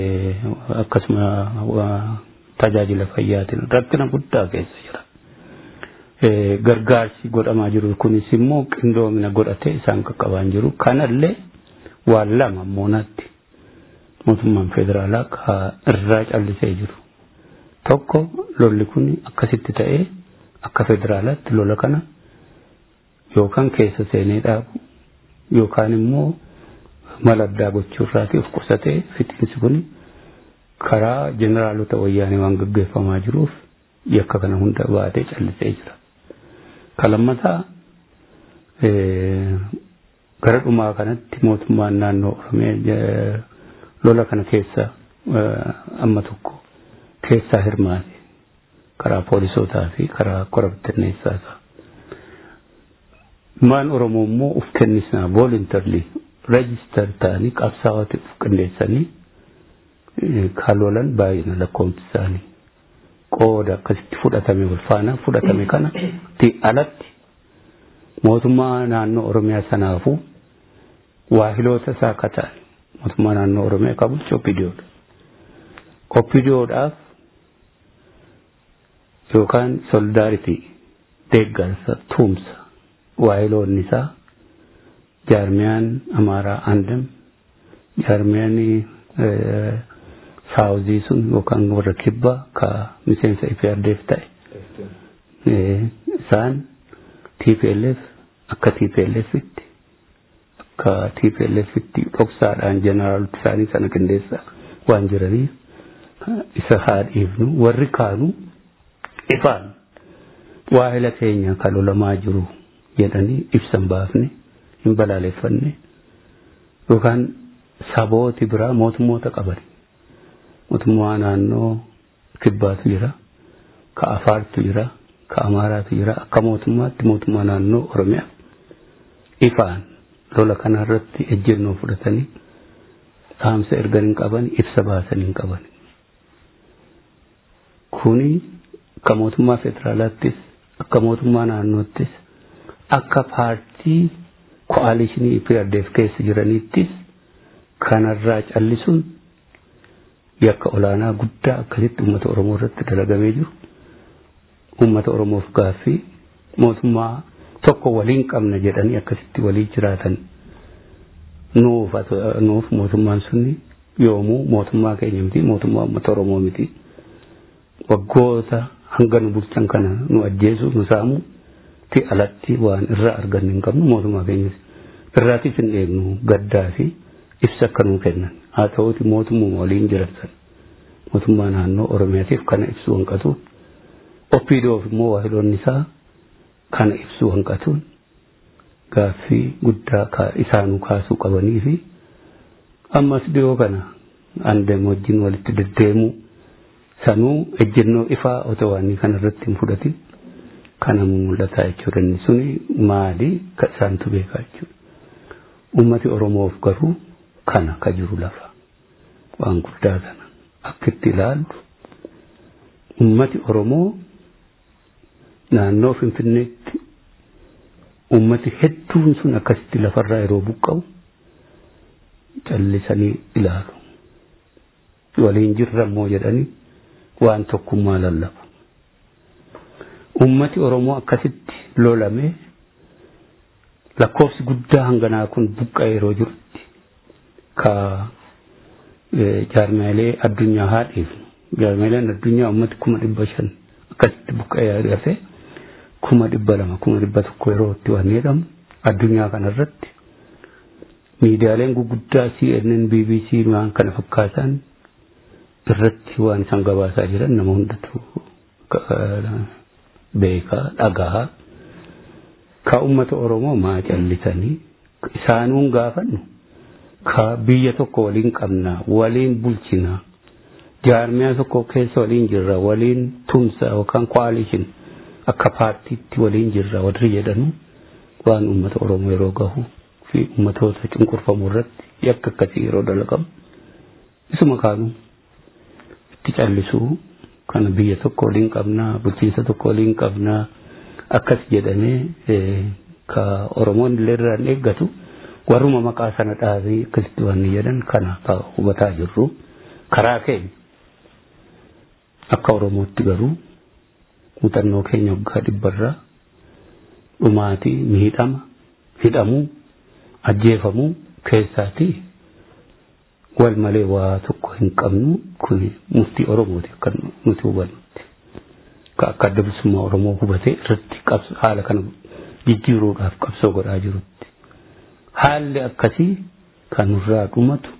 akkasuma tajaajila fayyaatiin rakkina guddaa keessa jira. Gargaarsi godhamaa jiru kunis immoo qindoomina godhatee isaan qaqqabaan jiru kanallee waan lama moonaatti mootummaan federaalaa ka irraa callisee jiru. Tokko lolli kun akkasitti ta'ee akka federaalaatti lola kana yookaan keessa seenee dhaabu yookaan immoo mala addaa gochuurraati of qusatee fixiinsi kun karaa jeneraalota wayyaanee waan gaggeeffamaa jiruuf yakka kana hunda baatee callisee jira. Ka lammataa gara dhumaa kanatti mootummaan naannoo Oromiyaa lola kana keessa amma tokko keessaa hirmaate karaa poolisootaa fi karaa kora bittinneessaa isaa. Maan Oromoo immoo uf kennisnaa voluntarily register ta'anii qabsaa'ota uf qindeessanii kan lolan baay'ina lakkoofsi isaanii qooda akkasitti fudhatame wal faana fudhatame kana alatti mootummaa naannoo Oromiyaa sanaafuu waahiloota isaa akka ta'an mootummaa naannoo Oromiyaa qabu Oppidiyoodha. Oppidiyoodhaaf yookaan solidaaritii deeggarsa tuumsa waahiloonni isaa jaarmiyaan Amaaraa Andam jaarmiyaan saawuzii sun yookaan warra kibbaa ka miseensa IPRDF ta'e isaan TPLF akka TPLFitti akka TPLFitti dhoksaadhaan jeneraalota isaanii sana qindeessaa waan jiraniif isa haa dhiifnu warri kaanu ifaan waahila keenya kan lolamaa jiru jedhanii ibsan baafne hin balaaleffanne yookaan sabooti biraa mootummoota qaban mootummaa naannoo kibbaatu jira ka afaartu jira ka amaaraatu jira akka mootummaatti mootummaa naannoo oromiyaa ifaan lola kanarratti ejjennoo fudhatanii dhaamsa ergan hin qaban ibsa baasan hin qaban kuni akka mootummaa federaalaattis akka mootummaa naannoottis akka paartii ko'aalishinii IPRDF keessa jiraniittis kanarraa callisuun yakka olaanaa guddaa akkasitti uummata Oromoo irratti dalagamee jiru uummata Oromoof gaaffii mootummaa tokko waliin qabna jedhanii akkasitti walii jiraatan nuuf nuuf mootummaan sunni yoomuu mootummaa keenya miti mootummaa uummata Oromoo miti waggoota hanga nu bulchan kana nu ajjeesu nu saamu ti alatti waan irraa arganne hin qabnu mootummaa keenyas irraatis hin eegnu gaddaa fi ibsa akka nuu kennan haa ta'uuti mootummaa waliin jiran mootummaa naannoo oromiyaatiif kana ibsuu hanqatuun oppiidoof immoo waahiloonni isaa kana ibsuu hanqatuun gaaffii guddaa isaanuu kaasuu qabanii fi ammas dhiyoo kana andam wajjin walitti deddeemuu sanuu ejjennoo ifaa otoo waan kana irratti hin fudhatin kana mul'ataa jechuudha inni suni maali ka isaantu beekaa jechuudha. Uummati Oromoof garuu kana ka jiru lafa waan guddaa kana akka itti ilaallu uummati Oromoo naannoo Finfinneetti uummati hedduun sun akkasitti lafarraa yeroo buqqa'u callisanii ilaalu. Waliin jirra immoo jedhanii waan tokkummaa lallabu. Uummati Oromoo akkasitti lolame lakkoofsi guddaa hanganaa kun buqqa'e yeroo jirutti ka jaarmaalee addunyaa haa dhiifnu. Jaarmaaleen addunyaa uummati kuma dhibba shan akkasitti buqqa'ee hafe kuma dhibba lama kuma dhibba tokko yeroo itti waan jedhamu addunyaa kanarratti miidiyaaleen guguddaa CNN, BBC waan kana fakkaatan irratti waan isaan gabaasaa jiran nama hundatu beekaa dhagaa ka ummata oromoo maa callisanii isaanuun gaafannu ka biyya tokko waliin qabna waliin bulchina jaarmiyaa tokko keessa waliin jirra waliin tumsa yookaan koalishin akka paartiitti waliin jirra warri jedhanu waan ummata oromoo yeroo gahu fi ummatoota cunqurfamu irratti yakka akkasii yeroo dalagamu isuma kaanuu itti callisuu kana biyya tokko waliin qabnaa bulchiinsa tokko waliin qabnaa akkas jedhamee ka oromoon illee irraan eeggatu warruma maqaa sana dhaabee akkasitti waan jedhan kana ka hubataa jirru karaa keenya akka oromootti garuu muuxannoo keenya waggaa dhibbarraa dhumaatii miidhama hidhamuu ajjeefamuu keessaatii wal malee waa tokko hin qabnu kun murtii oromooti kan nuti hubannutti ka akka adda bilisummaa oromoo hubatee irratti haala kana jijjiiruudhaaf qabsoo godhaa jirutti haalli akkasii kan nurraa dhumatu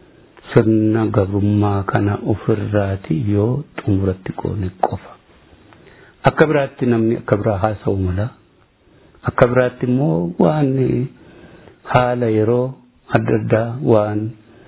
sirna gabrummaa kana ofirraati yoo xumuratti qoone qofa akka biraatti namni akka biraa haasa'u mala akka biraatti immoo waan haala yeroo adda addaa waan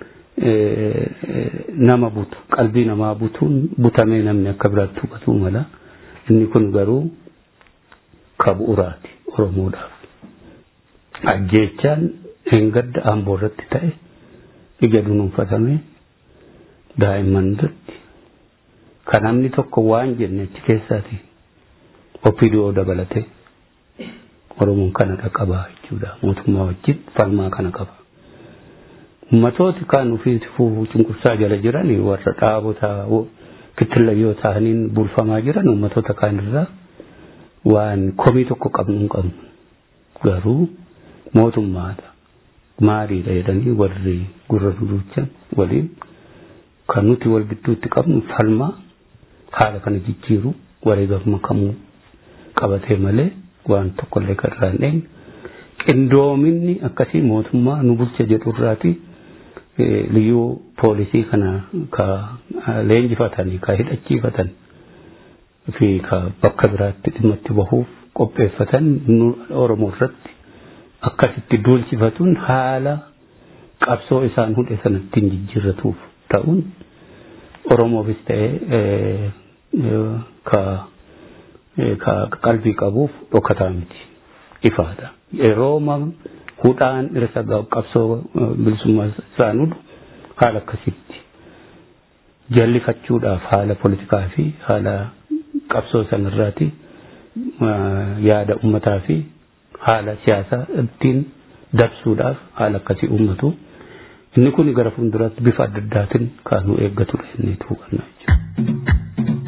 nama butu qalbii namaa butuun butamee namni akka biraatti hubatu mala inni kun garuu ka bu'uraati oromoodhaaf ajjeechaan hengadda amboo irratti ta'e ija dunuunfatame daa'imman irratti kan namni tokko waan jenne achi keessaati opidoo dabalate oromoon kana qaba jechuudha mootummaa wajjin falmaa kana qaba. Ummatooti kaan ofii cunqursaa jala jiran warra dhaabota kittillayyoo ta'aniin bulfamaa jiran ummatoota kaan irraa waan komii tokko qabnu hin qabnu garuu mootummaadha maaliidha jedhanii warri gurra duduchan waliin kan nuti wal gidduutti qabnu falmaa haala kana jijjiiru wareegama kamuu qabatee malee waan tokkollee kan irraa hin dheenye qindoominni akkasii mootummaa nu bulcha jedhu irraati liyyuu poolisii kana ka leenjifatanii ka hidhachiifatan fi ka bakka biraatti dhimma itti bahuuf qopheeffatan oromoo irratti akkasitti duulchifatuun haala qabsoo isaan hudhe sana ittiin jijjiirratuuf ta'uun oromoofis ta'ee ka ka qalbii qabuuf dhokataa miti ifaadha yeroo hudhaan dhirsa qabsoo bilisummaa isaan hudhu haala akkasitti jallifachuudhaaf haala politikaa fi haala qabsoo sanarraati yaada ummataa fi haala siyaasaa ittiin dabsuudhaaf haala akkasii uummatu inni kun gara fuulduraatti bifa adda addaatiin kan nu eeggatudha inni tuuqannaa jechuudha.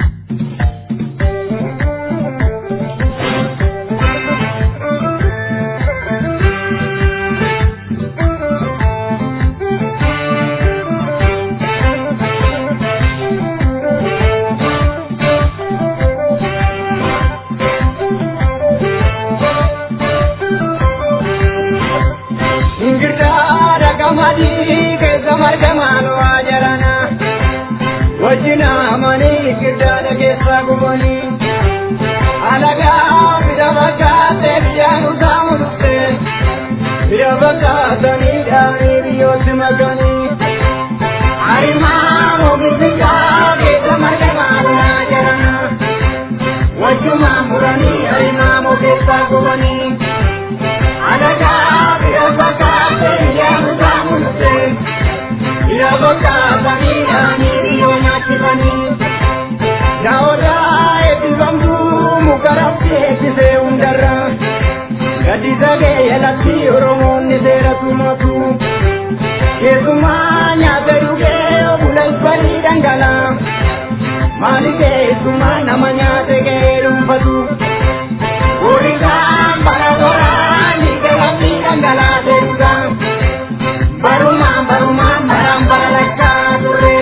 wajjina amanii giddaadha keessa gubanii alagaa bira fakkaatee biyyaan utaamu dhufte bira fakkaatanii dhaanii biyyooti makanii arimaa mobilisaa keessa marga maalaa jarana wajjuma muranii arimaa mokeessa gubanii alagaa bira fakkaatee biyyaan utaamu dhufte bira fakkaatanii dhaanii nyaatifanii daawwataa eebbifamtuu mukarratti eebbisee hundarra gadi sagee yalatti oromoonni seera tumatu keessumaa nyaata dhugee bula isbanii dhangala maali keessumaa nama nyaate ga'ee dhuunfatu horiidhaan bara toraan dhiigalatti dhangalaatee dhuga barumaan barumaan baraan bara lakkaa turre.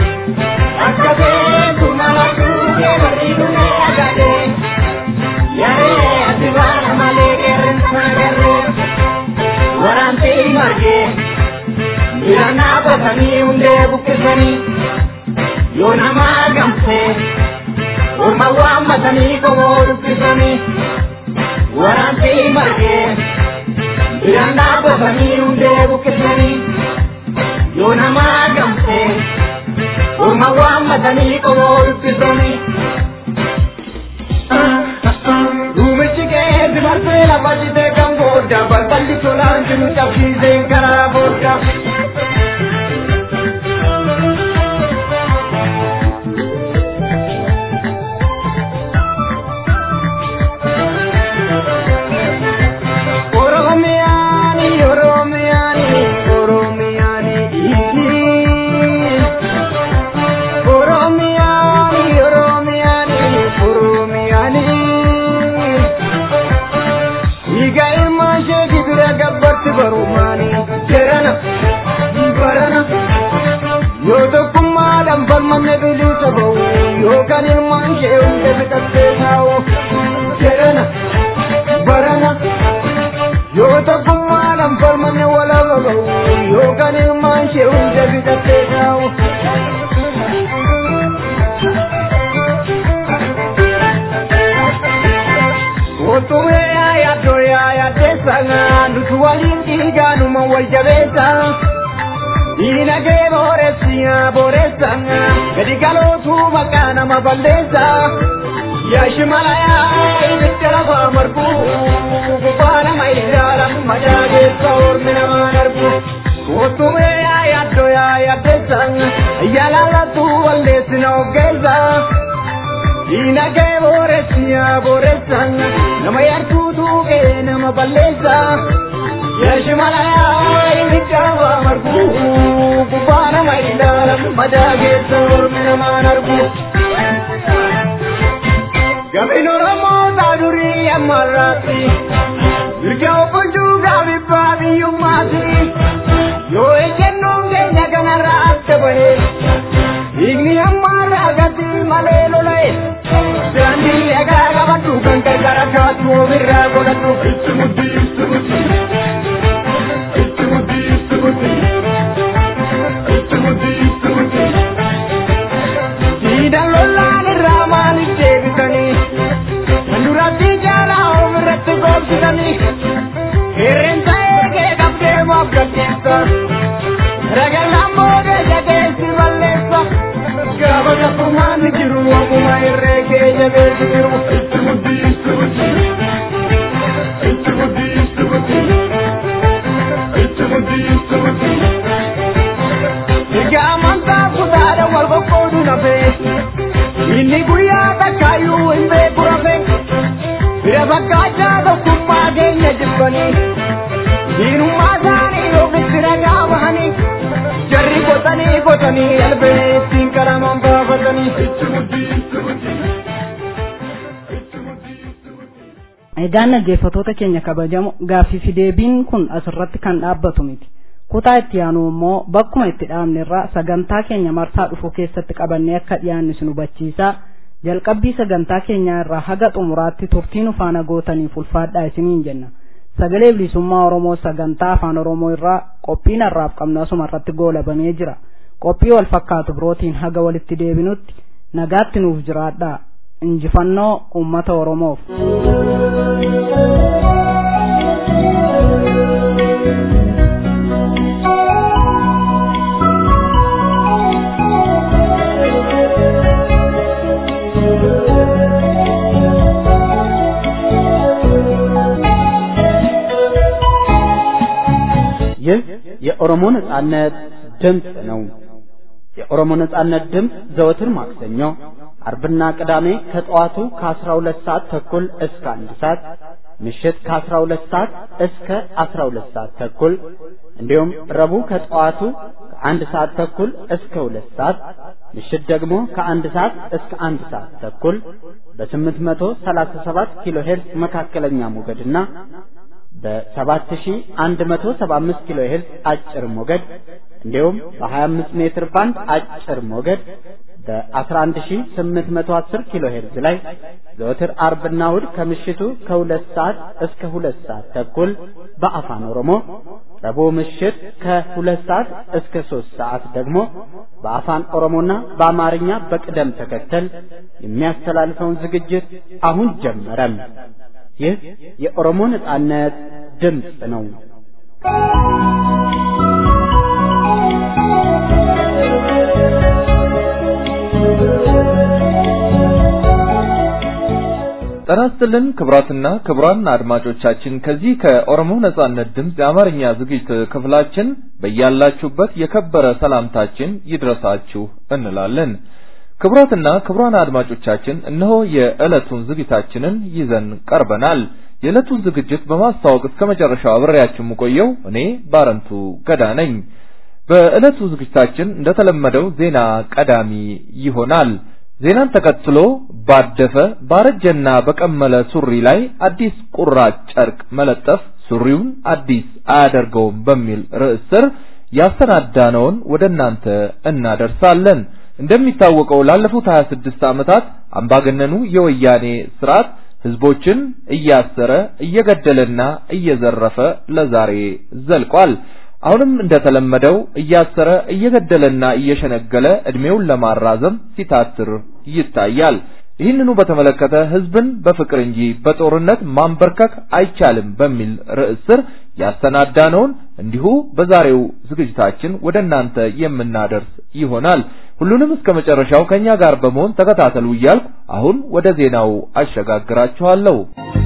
Irana batanii hundee buqqisanii yoo namaa gamsee orma waammatanii komoo dubbisanii waraantii margee irana batanii hundee buqqisanii yoo namaa gamsee orma waammatanii komoo dubbisanii. Duumichi keessa marsee lafa jitee kan booda balballi tolaan jiru cabsiisee karaa booda. barumaani jedhana barana yoo tokkummaadhaan falmanne bilisa ba'u yookaan ilmaan ishee hunda fixattee taa'u jedhana barana yoo tokkummaadhaan falmanne walaba ba'u yookaan ilmaan ishee hunda fixattee taa'u. Kootumee yaadoo yaaddeessanga nuti waliin dhiigaanuma wal jabeessa. Diinagdee booressi booresanga gadi galootu maqaa nama balleessa. Yaashi malayaa ibidda lafa margu gubbaa nama ilaalamu madaa keessa ormi namaa darbu. Kootumee yaadoo yaaddeessanga yaalaalatu walleessi na oggeessa. Diinagdee booressi booresanga nama yartuu tuuqee nama balleessa. Yaashi malayaa ibidda lafa margu gubbaa nama ilaalamu madaa keessa ormi namaa darbu. Gabin Oromoo taadurii ammarraatti mirga obbulchuu gaabibbaa biyyummaati yoo ejjennoon keenya kanarraa adda bahe dhiigni ammaarraa gati malee lola'e daandii egaa qabadhu kan gargara kaatu ofirraa godhadhu itti muddi itti muddi itti muddi itti muddi itti muddi itti muddi Siidan lollaan irraa maaliif deebisanii Duratti jaalaa ofirratti goobsitanii Qeerransa eegee qabdee maaf gadhiisa Ragallaan boodee jabeessi balleessa Gaafa tokkummaan ni jiru akkuma irree kee jabeessi jiru Itti muddi itti muddi Itti muddi itti muddi Itti muddi itti muddi Erga amantaa kutaadhaan wal qoqqoodu nafee Inni guyyaa takkaayyuu hin beeku rafee Bira fakkaachaa tokkummaa keenya jibbanii Diinummaa isaanii ofitti ragaa bahanii Jarri qotanii qotanii albee ittiin qalamaan baafatanii Itti muddi itti muddi Egaan dhaggeeffattoota keenya kabajamoo gaaffii fi deebiin kun asirratti kan dhaabbatu miti. Kutaa itti aanu immoo bakkuma itti dhaabne irraa sagantaa keenya marsaa dhufu keessatti qabannee akka dhiyaannu isin hubachiisaa. Jalqabbii sagantaa keenyaa irraa haga xumuraatti turtii nu faana gootaniif ulfaadhaa isiniin jenna. Sagalee bilisummaa Oromoo sagantaa afaan Oromoo irraa qophiin har'aaf qabnu asuma irratti goolabamee jira. Qophii wal fakkaatu birootiin haga walitti deebinutti nagaatti nuuf jiraadhaa. Injifannoo uummata Oromoof. ይህ የኦሮሞ ነጻነት ድምፅ ነው። የኦሮሞ ነጻነት ድምፅ ዘወትር ማክሰኞ፣ አርብና ቅዳሜ ከጠዋቱ ከ12 ሰዓት ተኩል እስከ አንድ ሰዓት ምሽት ከ12 ሰዓት እስከ 12 ሰዓት ተኩል እንዲሁም ረቡዕ ከጠዋቱ ከአንድ ሰዓት ተኩል እስከ ሁለት ሰዓት ምሽት ደግሞ ከአንድ ሰዓት እስከ አንድ ሰዓት ተኩል በ837 ኪሎ ሄርዝ መካከለኛ ሞገድና በ7175 ኪሎ ሄርዝ አጭር ሞገድ እንዲሁም በ25 ሜትር ባንድ አጭር ሞገድ በ11810 ኪሎ ሄርዝ ላይ ዘወትር አርብና እሁድ ከምሽቱ ከሁለት ሰዓት እስከ ሁለት ሰዓት ተኩል በአፋን ኦሮሞ ረቡዕ ምሽት ከሁለት ሰዓት እስከ ሶስት ሰዓት ደግሞ በአፋን ኦሮሞና በአማርኛ በቅደም ተከተል የሚያስተላልፈውን ዝግጅት አሁን ጀመረም። ይህ የኦሮሞ ነጻነት ድምፅ ነው። ጤና ይስጥልን ክቡራትና ክቡራን አድማጮቻችን ከዚህ ከኦሮሞ ነጻነት ድምፅ የአማርኛ ዝግጅት ክፍላችን በያላችሁበት የከበረ ሰላምታችን ይድረሳችሁ እንላለን። ክቡራትና ክቡራን አድማጮቻችን እነሆ የዕለቱን ዝግጅታችንን ይዘን ቀርበናል። የዕለቱን ዝግጅት በማስተዋወቅ እስከ መጨረሻው አብሬያችሁ የምቆየው እኔ ባረንቱ ገዳ ነኝ። በዕለቱ ዝግጅታችን እንደተለመደው ዜና ቀዳሚ ይሆናል። ዜናን ተከትሎ ባደፈ ባረጀና በቀመለ ሱሪ ላይ አዲስ ቁራጭ ጨርቅ መለጠፍ ሱሪውን አዲስ አያደርገውም በሚል ርዕስ ስር ያሰናዳነውን ወደ እናንተ እናደርሳለን። እንደሚታወቀው ላለፉት 26 ዓመታት አምባገነኑ የወያኔ ስርዓት ህዝቦችን እያሰረ እየገደለና እየዘረፈ ለዛሬ ዘልቋል። አሁንም እንደተለመደው እያሰረ እየገደለና እየሸነገለ እድሜውን ለማራዘም ሲታትር ይታያል። ይህንኑ በተመለከተ ህዝብን በፍቅር እንጂ በጦርነት ማንበርከክ አይቻልም በሚል ርዕስ ስር ያሰናዳነውን እንዲሁ በዛሬው ዝግጅታችን ወደ እናንተ የምናደርስ ይሆናል። ሁሉንም እስከ መጨረሻው ከኛ ጋር በመሆን ተከታተሉ እያልኩ አሁን ወደ ዜናው አሸጋግራችኋለሁ።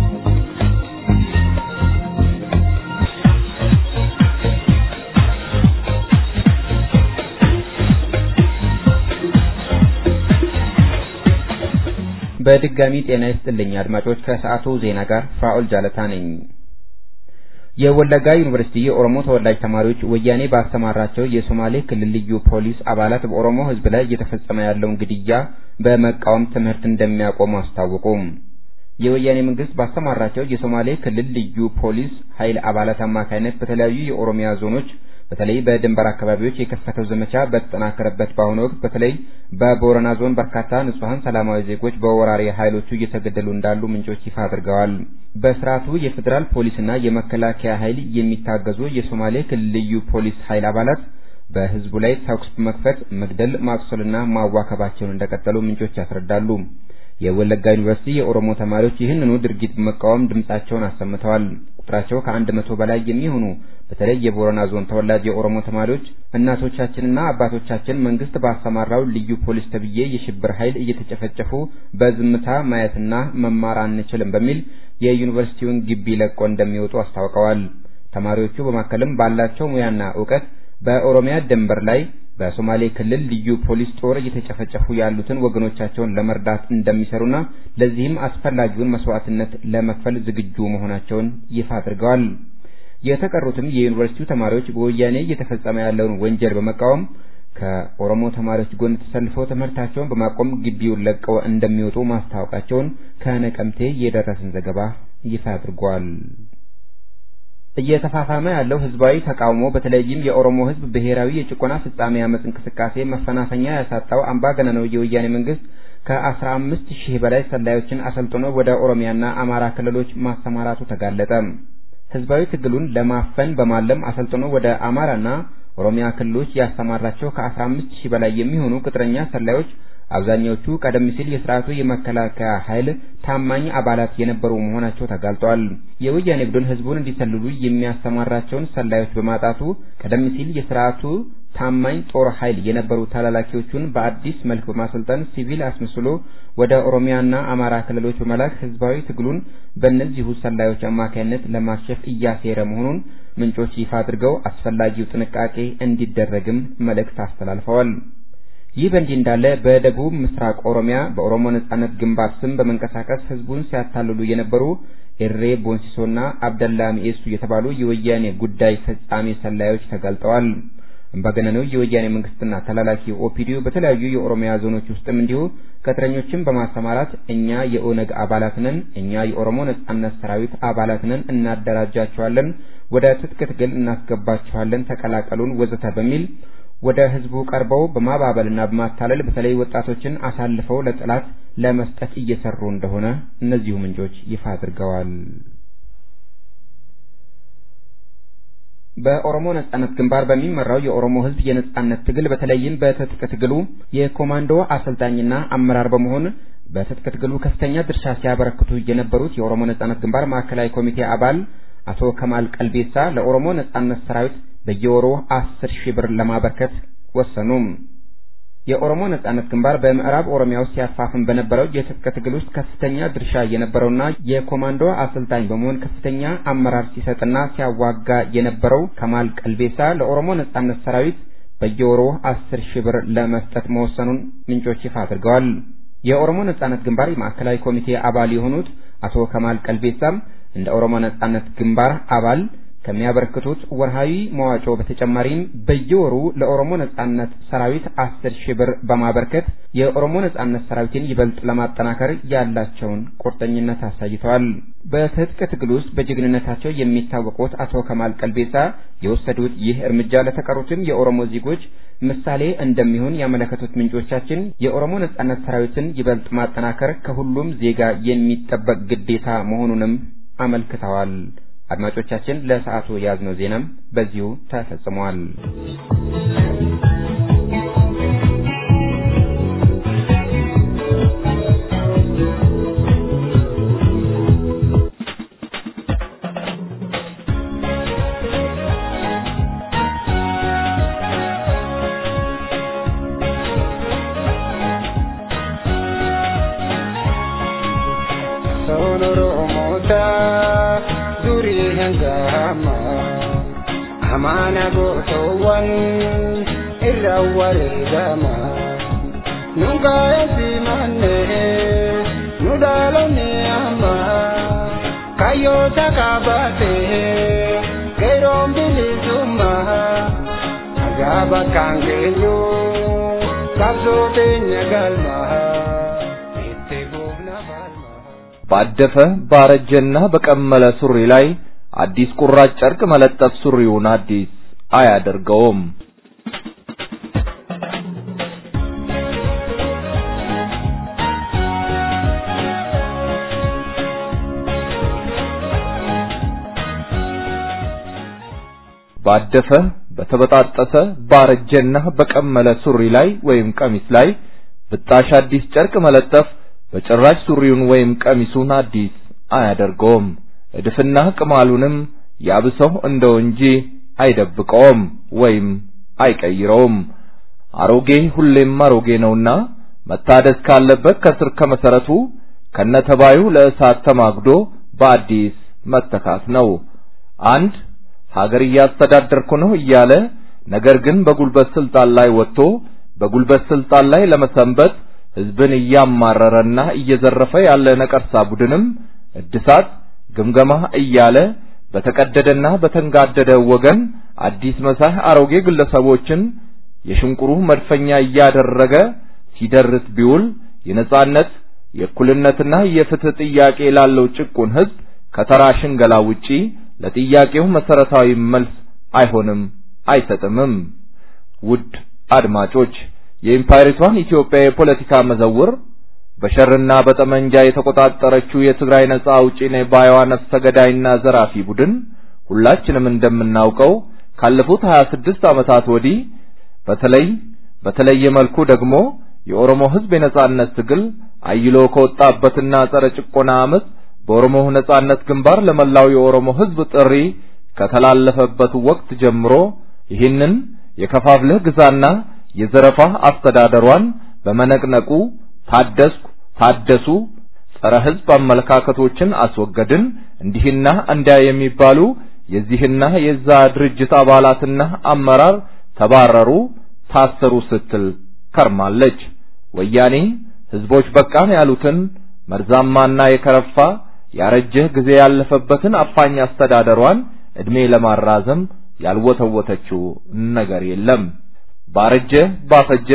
በድጋሚ ጤና ይስጥልኝ አድማጮች። ከሰዓቱ ዜና ጋር ፍራኦል ጃለታ ነኝ። የወለጋ ዩኒቨርሲቲ የኦሮሞ ተወላጅ ተማሪዎች ወያኔ ባሰማራቸው የሶማሌ ክልል ልዩ ፖሊስ አባላት በኦሮሞ ሕዝብ ላይ እየተፈጸመ ያለውን ግድያ በመቃወም ትምህርት እንደሚያቆሙ አስታወቁ። የወያኔ መንግስት ባሰማራቸው የሶማሌ ክልል ልዩ ፖሊስ ኃይል አባላት አማካይነት በተለያዩ የኦሮሚያ ዞኖች በተለይ በድንበር አካባቢዎች የከፈተው ዘመቻ በተጠናከረበት በአሁኑ ወቅት በተለይ በቦረና ዞን በርካታ ንጹሐን ሰላማዊ ዜጎች በወራሪ ኃይሎቹ እየተገደሉ እንዳሉ ምንጮች ይፋ አድርገዋል። በስርዓቱ የፌዴራል ፖሊስና የመከላከያ ኃይል የሚታገዙ የሶማሌ ክልል ልዩ ፖሊስ ኃይል አባላት በህዝቡ ላይ ተኩስ በመክፈት መግደል፣ ማቁሰልና ማዋከባቸውን እንደቀጠሉ ምንጮች ያስረዳሉ። የወለጋ ዩኒቨርሲቲ የኦሮሞ ተማሪዎች ይህንኑ ድርጊት በመቃወም ድምጻቸውን አሰምተዋል። ቁጥራቸው ከአንድ መቶ በላይ የሚሆኑ በተለይ የቦረና ዞን ተወላጅ የኦሮሞ ተማሪዎች እናቶቻችንና አባቶቻችን መንግስት ባሰማራው ልዩ ፖሊስ ተብዬ የሽብር ኃይል እየተጨፈጨፉ በዝምታ ማየትና መማር አንችልም በሚል የዩኒቨርሲቲውን ግቢ ለቆ እንደሚወጡ አስታውቀዋል። ተማሪዎቹ በማከልም ባላቸው ሙያና እውቀት በኦሮሚያ ድንበር ላይ በሶማሌ ክልል ልዩ ፖሊስ ጦር እየተጨፈጨፉ ያሉትን ወገኖቻቸውን ለመርዳት እንደሚሰሩና ለዚህም አስፈላጊውን መስዋዕትነት ለመክፈል ዝግጁ መሆናቸውን ይፋ አድርገዋል። የተቀሩትም የዩኒቨርሲቲው ተማሪዎች በወያኔ እየተፈጸመ ያለውን ወንጀል በመቃወም ከኦሮሞ ተማሪዎች ጎን ተሰልፈው ትምህርታቸውን በማቆም ግቢውን ለቀው እንደሚወጡ ማስታወቃቸውን ከነቀምቴ የደረሰን ዘገባ ይፋ አድርጓል። እየተፋፋመ ያለው ህዝባዊ ተቃውሞ በተለይም የኦሮሞ ህዝብ ብሔራዊ የጭቆና ፍጻሜ አመጽ እንቅስቃሴ መፈናፈኛ ያሳጣው አምባገነናዊ የወያኔ መንግስት ከአስራ አምስት ሺህ በላይ ሰላዮችን አሰልጥኖ ወደ ኦሮሚያና አማራ ክልሎች ማሰማራቱ ተጋለጠ። ህዝባዊ ትግሉን ለማፈን በማለም አሰልጥኖ ወደ አማራና ኦሮሚያ ክልሎች ያሰማራቸው ከአስራ አምስት ሺህ በላይ የሚሆኑ ቅጥረኛ ሰላዮች አብዛኛዎቹ ቀደም ሲል የስርዓቱ የመከላከያ ኃይል ታማኝ አባላት የነበሩ መሆናቸው ተጋልጧል። የወያኔ ቡድን ህዝቡን እንዲሰልሉ የሚያሰማራቸውን ሰላዮች በማጣቱ ቀደም ሲል የስርዓቱ ታማኝ ጦር ኃይል የነበሩ ተላላኪዎቹን በአዲስ መልክ በማሰልጠን ሲቪል አስመስሎ ወደ ኦሮሚያና አማራ ክልሎች በመላክ ህዝባዊ ትግሉን በእነዚሁ ሰላዮች አማካይነት ለማክሸፍ እያሴረ መሆኑን ምንጮች ይፋ አድርገው አስፈላጊው ጥንቃቄ እንዲደረግም መልእክት አስተላልፈዋል። ይህ በእንዲህ እንዳለ በደቡብ ምስራቅ ኦሮሚያ በኦሮሞ ነጻነት ግንባር ስም በመንቀሳቀስ ህዝቡን ሲያታልሉ የነበሩ ኤሬ ቦንሲሶና አብደላ ሚኤሱ የተባሉ የወያኔ ጉዳይ ፈጻሚ ሰላዮች ተጋልጠዋል። አምባገነናዊ የወያኔ መንግስትና ተላላኪ ኦፒዲዮ በተለያዩ የኦሮሚያ ዞኖች ውስጥም እንዲሁ ቅጥረኞችን በማሰማራት እኛ የኦነግ አባላት ነን፣ እኛ የኦሮሞ ነጻነት ሰራዊት አባላት ነን፣ እናደራጃቸዋለን፣ ወደ ትጥቅ ትግል እናስገባቸዋለን፣ ተቀላቀሉን ወዘተ በሚል ወደ ህዝቡ ቀርበው በማባበልና በማታለል በተለይ ወጣቶችን አሳልፈው ለጠላት ለመስጠት እየሰሩ እንደሆነ እነዚሁ ምንጮች ይፋ አድርገዋል። በኦሮሞ ነጻነት ግንባር በሚመራው የኦሮሞ ህዝብ የነጻነት ትግል በተለይም በትጥቅ ትግሉ የኮማንዶ አሰልጣኝና አመራር በመሆን በትጥቅ ትግሉ ከፍተኛ ድርሻ ሲያበረክቱ የነበሩት የኦሮሞ ነጻነት ግንባር ማዕከላዊ ኮሚቴ አባል አቶ ከማል ቀልቤሳ ለኦሮሞ ነጻነት ሰራዊት በየወሩ አስር ሺህ ብር ለማበርከት ወሰኑ። የኦሮሞ ነጻነት ግንባር በምዕራብ ኦሮሚያ ውስጥ ሲያፋፍም በነበረው የትጥቅ ትግል ውስጥ ከፍተኛ ድርሻ የነበረውና የኮማንዶ አሰልጣኝ በመሆን ከፍተኛ አመራር ሲሰጥና ሲያዋጋ የነበረው ከማል ቀልቤሳ ለኦሮሞ ነጻነት ሰራዊት በየወሩ አስር ሺህ ብር ለመስጠት መወሰኑን ምንጮች ይፋ አድርገዋል። የኦሮሞ ነጻነት ግንባር የማዕከላዊ ኮሚቴ አባል የሆኑት አቶ ከማል ቀልቤሳም እንደ ኦሮሞ ነጻነት ግንባር አባል ከሚያበረክቱት ወርሃዊ መዋጮ በተጨማሪም በየወሩ ለኦሮሞ ነጻነት ሰራዊት አስር ሺህ ብር በማበርከት የኦሮሞ ነጻነት ሰራዊትን ይበልጥ ለማጠናከር ያላቸውን ቁርጠኝነት አሳይተዋል። በትጥቅ ትግል ውስጥ በጀግንነታቸው የሚታወቁት አቶ ከማል ቀልቤሳ የወሰዱት ይህ እርምጃ ለተቀሩትም የኦሮሞ ዜጎች ምሳሌ እንደሚሆን ያመለከቱት ምንጮቻችን የኦሮሞ ነጻነት ሰራዊትን ይበልጥ ማጠናከር ከሁሉም ዜጋ የሚጠበቅ ግዴታ መሆኑንም አመልክተዋል። አድማጮቻችን ለሰዓቱ የያዝነው ዜናም በዚሁ ተፈጽሟል። amaana gootoowwan irra wareegama nu gaa'eesi manne nu dhaalonni amma kayyoota kaabate geeroon bilisummaa nagaa bakkaan geenyu qabsoo teenya galmaa itti fuufna falmaa. ባደፈ ባረጀና በቀመለ ሱሪ ላይ አዲስ ቁራጭ ጨርቅ መለጠፍ ሱሪውን አዲስ አያደርገውም። ባደፈ በተበጣጠሰ ባረጀና በቀመለ ሱሪ ላይ ወይም ቀሚስ ላይ ብጣሽ አዲስ ጨርቅ መለጠፍ በጭራሽ ሱሪውን ወይም ቀሚሱን አዲስ አያደርገውም። እድፍና ቅማሉንም ያብሰው እንደው እንጂ አይደብቀውም ወይም አይቀይረውም። አሮጌ ሁሌም አሮጌ ነውና መታደስ ካለበት ከስር ከመሰረቱ ከነተባዩ ለእሳት ተማግዶ በአዲስ መተካት ነው። አንድ ሀገር እያስተዳደርኩ ነው እያለ ነገር ግን በጉልበት ስልጣን ላይ ወጥቶ በጉልበት ስልጣን ላይ ለመሰንበት ህዝብን እያማረረና እየዘረፈ ያለ ነቀርሳ ቡድንም እድሳት ግምገማ እያለ በተቀደደና በተንጋደደ ወገን አዲስ መሳህ አሮጌ ግለሰቦችን የሽንቁሩ መድፈኛ እያደረገ ሲደርስ ቢውል የነጻነት የእኩልነትና የፍትህ ጥያቄ ላለው ጭቁን ህዝብ ከተራ ሽንገላ ውጪ ለጥያቄው መሰረታዊ መልስ አይሆንም አይሰጥምም። ውድ አድማጮች የኢምፓየሪቷን ኢትዮጵያ የፖለቲካ መዘውር በሸርና በጠመንጃ የተቆጣጠረችው የትግራይ ነጻ አውጪ ነኝ ባይዋ ነፍሰ ገዳይና ዘራፊ ቡድን ሁላችንም እንደምናውቀው ካለፉት 26 ዓመታት ወዲህ በተለይ በተለየ መልኩ ደግሞ የኦሮሞ ህዝብ የነጻነት ትግል አይሎ ከወጣበትና ጸረ ጭቆና አመፅ በኦሮሞ ነጻነት ግንባር ለመላው የኦሮሞ ህዝብ ጥሪ ከተላለፈበት ወቅት ጀምሮ ይህንን የከፋፍለህ ግዛና የዘረፋ አስተዳደሯን በመነቅነቁ ታደስኩ ታደሱ ጸረ ህዝብ አመለካከቶችን አስወገድን እንዲህና እንዲያ የሚባሉ የዚህና የዛ ድርጅት አባላትና አመራር ተባረሩ፣ ታሰሩ ስትል ከርማለች። ወያኔ ህዝቦች በቃን ያሉትን መርዛማና የከረፋ ያረጀ ጊዜ ያለፈበትን አፋኝ አስተዳደሯን እድሜ ለማራዘም ያልወተወተችው ነገር የለም። ባረጀ ባፈጀ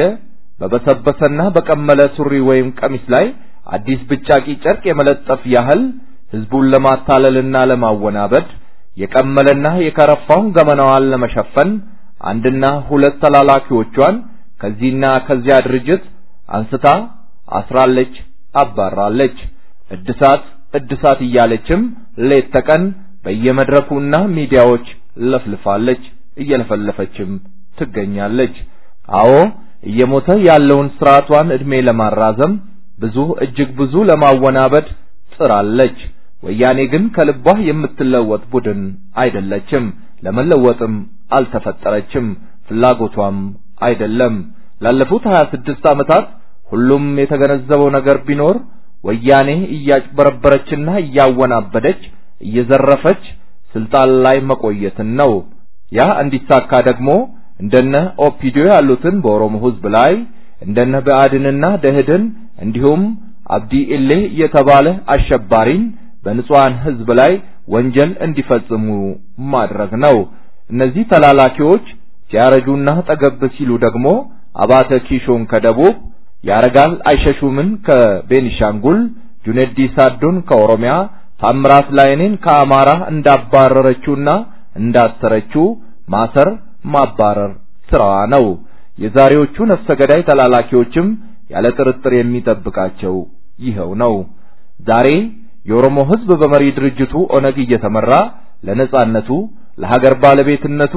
በበሰበሰና በቀመለ ሱሪ ወይም ቀሚስ ላይ አዲስ ብጫቂ ጨርቅ የመለጠፍ ያህል ህዝቡን ለማታለልና ለማወናበድ የቀመለና የከረፋውን ገመናዋን ለመሸፈን አንድና ሁለት ተላላኪዎቿን ከዚህና ከዚያ ድርጅት አንስታ አስራለች፣ አባራለች። እድሳት እድሳት እያለችም ሌት ተቀን በየመድረኩና ሚዲያዎች ለፍልፋለች፣ እየለፈለፈችም ትገኛለች። አዎ እየሞተ ያለውን ስርዓቷን እድሜ ለማራዘም ብዙ እጅግ ብዙ ለማወናበድ ጥራለች። ወያኔ ግን ከልቧ የምትለወጥ ቡድን አይደለችም። ለመለወጥም አልተፈጠረችም፣ ፍላጎቷም አይደለም። ላለፉት 26 ዓመታት ሁሉም የተገነዘበው ነገር ቢኖር ወያኔ እያጭበረበረችና እያወናበደች እየዘረፈች ስልጣን ላይ መቆየትን ነው። ያ እንዲሳካ ደግሞ እንደነ ኦፒዲዮ ያሉትን በኦሮሞ ህዝብ ላይ እንደነ ብአዴንና ደህድን እንዲሁም አብዲ ኢሌ የተባለ አሸባሪን በንጹሃን ህዝብ ላይ ወንጀል እንዲፈጽሙ ማድረግ ነው። እነዚህ ተላላኪዎች ሲያረጁና ጠገብ ሲሉ ደግሞ አባተ ኪሾን ከደቡብ ያረጋል አይሸሹምን ከቤኒሻንጉል ጁኔዲ ሳዶን ከኦሮሚያ ታምራት ላይኔን ከአማራ እንዳባረረችውና እንዳሰረችው ማሰር ማባረር ስራዋ ነው። የዛሬዎቹ ነፍሰ ገዳይ ተላላኪዎችም ያለ ጥርጥር የሚጠብቃቸው ይኸው ነው። ዛሬ የኦሮሞ ህዝብ በመሪ ድርጅቱ ኦነግ እየተመራ ለነጻነቱ ለሀገር ባለቤትነቱ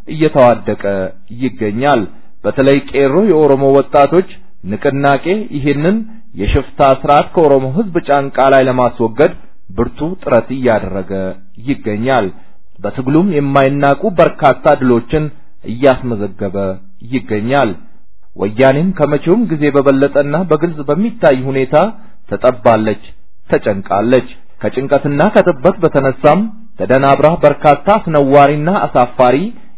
እየተዋደቀ ይገኛል። በተለይ ቄሮ የኦሮሞ ወጣቶች ንቅናቄ ይህንን የሽፍታ ስርዓት ከኦሮሞ ህዝብ ጫንቃ ላይ ለማስወገድ ብርቱ ጥረት እያደረገ ይገኛል። በትግሉም የማይናቁ በርካታ ድሎችን እያስመዘገበ ይገኛል። ወያኔም ከመቼውም ጊዜ በበለጠና በግልጽ በሚታይ ሁኔታ ተጠባለች፣ ተጨንቃለች። ከጭንቀትና ከጥበት በተነሳም ተደናብራ በርካታ አስነዋሪና አሳፋሪ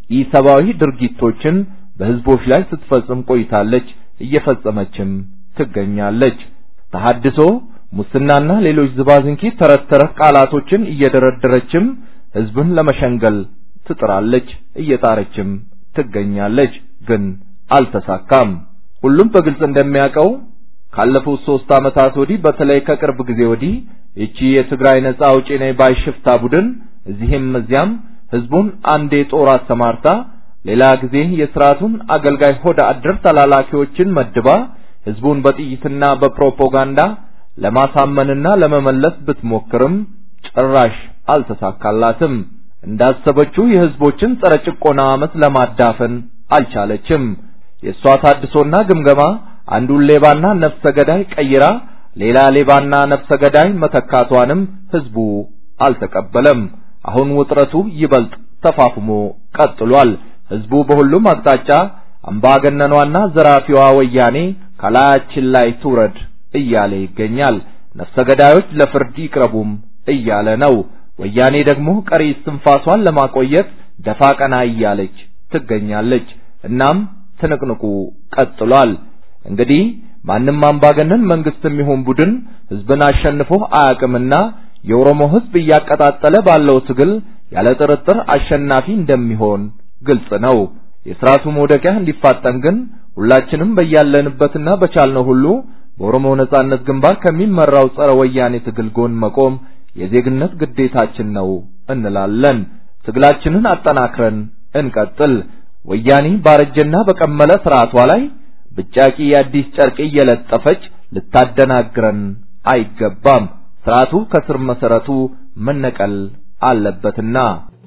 ኢሰብአዊ ድርጊቶችን በህዝቦች ላይ ስትፈጽም ቆይታለች፣ እየፈጸመችም ትገኛለች። ተሐድሶ፣ ሙስናና ሌሎች ዝባዝንኪ ተረት ተረት ቃላቶችን እየደረደረችም ህዝብን ለመሸንገል ትጥራለች፣ እየጣረችም ትገኛለች። ግን አልተሳካም። ሁሉም በግልጽ እንደሚያውቀው ካለፉት ሶስት ዓመታት ወዲህ በተለይ ከቅርብ ጊዜ ወዲህ እቺ የትግራይ ነጻ አውጪ ነኝ ባይ ሽፍታ ቡድን እዚህም እዚያም ህዝቡን አንዴ ጦር አሰማርታ ሌላ ጊዜ የስርዓቱን አገልጋይ ሆደ አደር ተላላኪዎችን መድባ ህዝቡን በጥይትና በፕሮፓጋንዳ ለማሳመንና ለመመለስ ብትሞክርም ጭራሽ አልተሳካላትም። እንዳሰበችው የህዝቦችን ጸረ ጭቆና አመፅ ለማዳፈን አልቻለችም። የእሷ ታድሶና ግምገማ አንዱን ሌባና ነፍሰ ገዳይ ቀይራ ሌላ ሌባና ነፍሰ ገዳይ መተካቷንም ህዝቡ አልተቀበለም። አሁን ውጥረቱ ይበልጥ ተፋፍሞ ቀጥሏል። ህዝቡ በሁሉም አቅጣጫ አምባገነኗና ዘራፊዋ ወያኔ ከላያችን ላይ ትውረድ እያለ ይገኛል። ነፍሰ ገዳዮች ለፍርድ ይቅረቡም እያለ ነው። ወያኔ ደግሞ ቀሪ እስትንፋሷን ለማቆየት ደፋ ቀና እያለች ትገኛለች። እናም ትንቅንቁ ቀጥሏል። እንግዲህ ማንም አምባገነን መንግስትም ይሁን ቡድን ህዝብን አሸንፎ አያውቅምና የኦሮሞ ህዝብ እያቀጣጠለ ባለው ትግል ያለ ጥርጥር አሸናፊ እንደሚሆን ግልጽ ነው። የስርዓቱ መውደቂያ እንዲፋጠን ግን ሁላችንም በያለንበትና በቻልነው ሁሉ በኦሮሞ ነጻነት ግንባር ከሚመራው ጸረ ወያኔ ትግል ጎን መቆም የዜግነት ግዴታችን ነው እንላለን። ትግላችንን አጠናክረን እንቀጥል። ወያኔ ባረጀና በቀመለ ስርዓቷ ላይ ብጫቂ የአዲስ ጨርቅ እየለጠፈች ልታደናግረን አይገባም። ስርዓቱ ከስር መሰረቱ መነቀል አለበትና